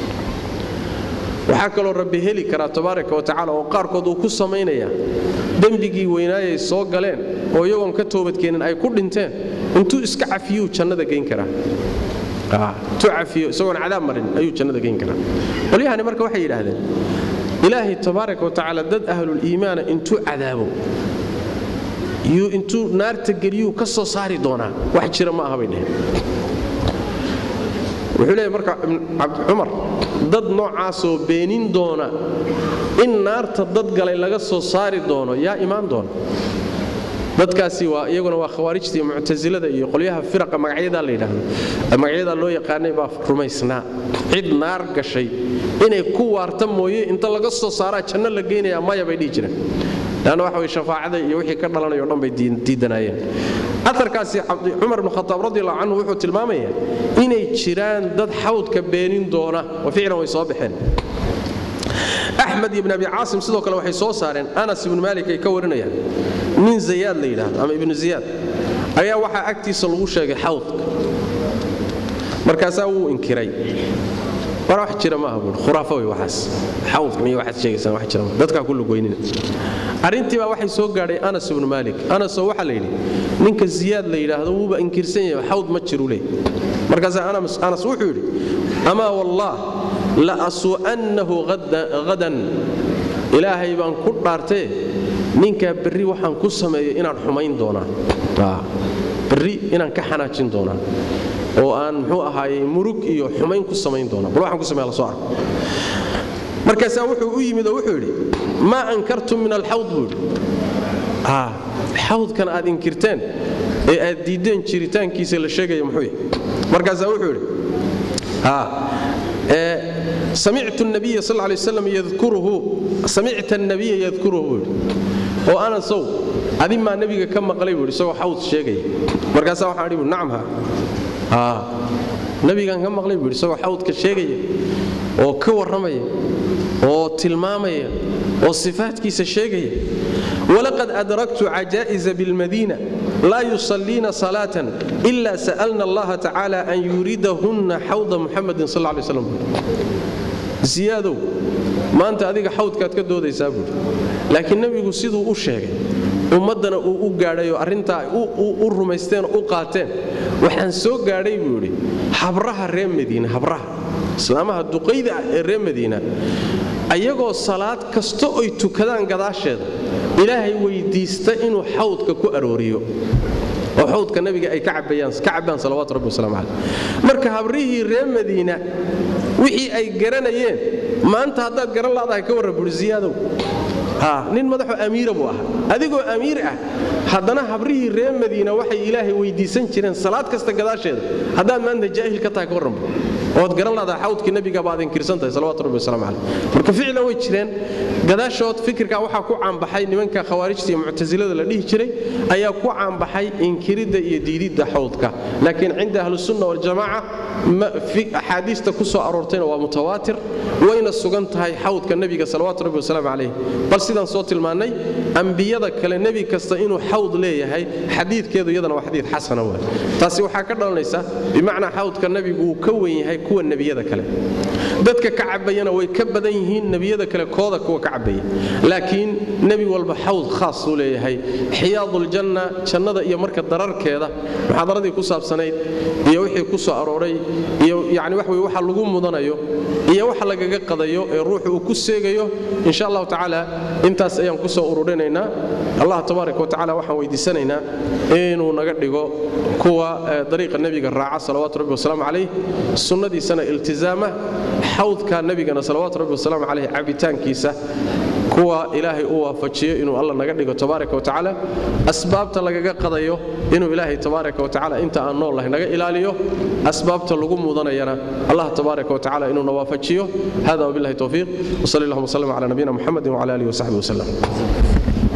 waxaa kaloo rabbi heli karaa tabaaraka wa tacaala oo qaarkood uu ku samaynayaa dembigii weynaayay soo galeen oo iyagoon ka toobadkeenin ay ku dhinteen intuu iska cafiyuu jannada geyn karaa intuu cafiyo isagoon cadaab marin ayuu jannada geyn karaa qolyahani marka waxay yidhaahdeen ilaahay tabaaraka wa tacaala dad ahluliimaana intuu cadaabo yuu intuu naarta geliyuu ka soo saari doonaa wax jira ma aha bay dheheen wuxuu leeyahy marka cabdicumar dad noocaasoo beenin doona in naarta dad galay laga soo saari doono yaa imaan doona dadkaasi waa iyaguna waa khawaarijta iyo muctasilada iyo qolyaha firaqa magacyadaa la yidhaahdo magacyadaa loo yaqaanay baa rumaysnaa cid naar gashay inay ku waarta mooye inta laga soo saaraa janno la geynayaa maya bay dhihi jireen leanna waxa way shafaacada iyo wixii ka dhalanayo dhan bay diidanaayeen aarkaasi cumar ibn khataab radiallahu canhu wuxuu tilmaamaya inay jiraan dad xawdka beenin doona oo ficlan way soo baxeen axmed ibn abi caasim sidoo kale waxay soo saareen anas ibnu maalik ay ka warinayaan nin zayaad la yidhaahdo ama ibnu ziyaad ayaa waxaa agtiisa lagu sheegay xawdka markaasaa wuu inkiray war wax jira maaha buui khuraafo wey waxaas xawdkan iyo waxaad sheegaysaan wax jira maaha dadkaa ku lugoynina arrintii baa waxay soo gaadhay anas ibnu maalik anasoo waxaa la yidhi ninka ziyaad la yidhaahdo wuuba inkirsan yahay xawd ma jiru leh markaasaa anas wuxuu yidhi amaa wallaah la asu'annahu hadan ilaahay baan ku dhaartee ninkaa berri waxaan ku sameeyo inaan xumayn doonaa berri inaan ka xanaajin doonaa oo aan muxuu ahaaye murug iyo xumayn ku samayn doonaa bal waxaan ku sameeya la soo arko markaasaa wuxuu u yimid oo wuxuu yidhi maa ankartum min alxawd buu yidhi xawdkan aad inkirteen ee aad diiddeen jiritaankiisa la sheegaya muxuu yahay markaasaa wuxuu yidhi samictu nabiya sal lay waslam yadkuruhu samicta annabiya yadkuruhu buu yidhi oo anasow adin maa nebiga ka maqlay buu yidhi isagoo xawd sheegaya markaasaa waxaan idhi nacam ha nebigaan ka maqlay buu yidhi isagoo xawdka sheegaya oo ka warramaya oo tilmaamaya oo sifaatkiisa sheegaya walaqad adraktu cajaa'iza bilmadiina laa yusalliina salaatan ila sa'alna allaha tacaala an yuridahunna xawda muxamadin sal lay slam ziyaadow maanta adiga xawdkaad ka doodaysaa buuri laakiin nebigu siduu u sheegay ummaddana uu u gaadhayoo arrintaa u rumaysteen u qaateen waxaan soo gaadhay buu idhi habraha reer madiina habraha islaamaha duqayda ah ee reer madiina ayagoo salaad kasta oy tukadaan gadaasheeda ilaahay weydiista inuu xawdka ku arooriyo oo xawdka nabiga ay ka cabbaan salawaatu rabbi wasalaamu caleyh marka habrihii reer madiina wixii ay garanayeen maanta haddaad garan laadahay ka warran buuri ziyaadow nin madaxoo amiira buu ahaa adigoo amiir ah haddana habrihii reer madiina waxay ilaahay weydiisan jireen salaad kasta gadaasheeda haddaad maanta jaahil ka tahay ka warran ood garan lahdaa xawdkii nebiga baad inkirsan tahay salawatu rabbi wasalaamu caleyh marka ficlan way jireen gadaashood fikirka waxaa ku caanbaxay nimanka khawaarijta iyo muctasilada la dhihi jiray ayaa ku caanbaxay inkiridda iyo diididda xawdka laakiin cinda ahlusunna waljamaaca axaadiista ku soo aroortayna waa mutawaatir wayna sugan tahay xawdka nebiga salawaatu rabbi wasalaamu calayh bal sidaan soo tilmaannay ambiyada kale nebi kasta inuu xawd leeyahay xadiidkeedu iyadana waa xadiid xasana waay taasi waxaa ka dhalanaysa bimacnaa xawdka nebigu uu ka wen yahay kuwa nebiyada kale dadka ka cabayana way ka badan yihiin nebiyada kale kooda kuwa ka cabaya laakiin nebi walba xawd khaas uu leeyahay xiyaaduljanna jannada iyo marka dararkeeda muxaadaradii ku saabsanayd iyo wixii ku soo arooray iyo yani wax wey waxa lagu mudanayo iyo waxa lagaga qadayo ee ruuxu uu ku seegayo insha allahu tacaala intaas ayaan ku soo ururinaynaa allah tabaaraka wa tacala waxaan weydiisanaynaa inuu naga dhigo kuwa dariiqa nebiga raaca salawaatu rabbi wasalaamu calayh sunnadiisana iltizaama xawdka nebigana salawaatu rabbi wasalaamu calayh cabitaankiisa kuwa ilaahay u waafajiyo inuu alla naga dhigo tabaaraka wa tacaala asbaabta lagaga qadayo inuu ilaahay tabaaraka wa tacaala inta aan nool lahay naga ilaaliyo asbaabta lagu mudanayana allah tabaaraka wa tacaala inuuna waafajiyo hada wabillahi towfiiq wsali allahuma wslm cala nabiyina muxamedi wcala alihi wasaxbi waslem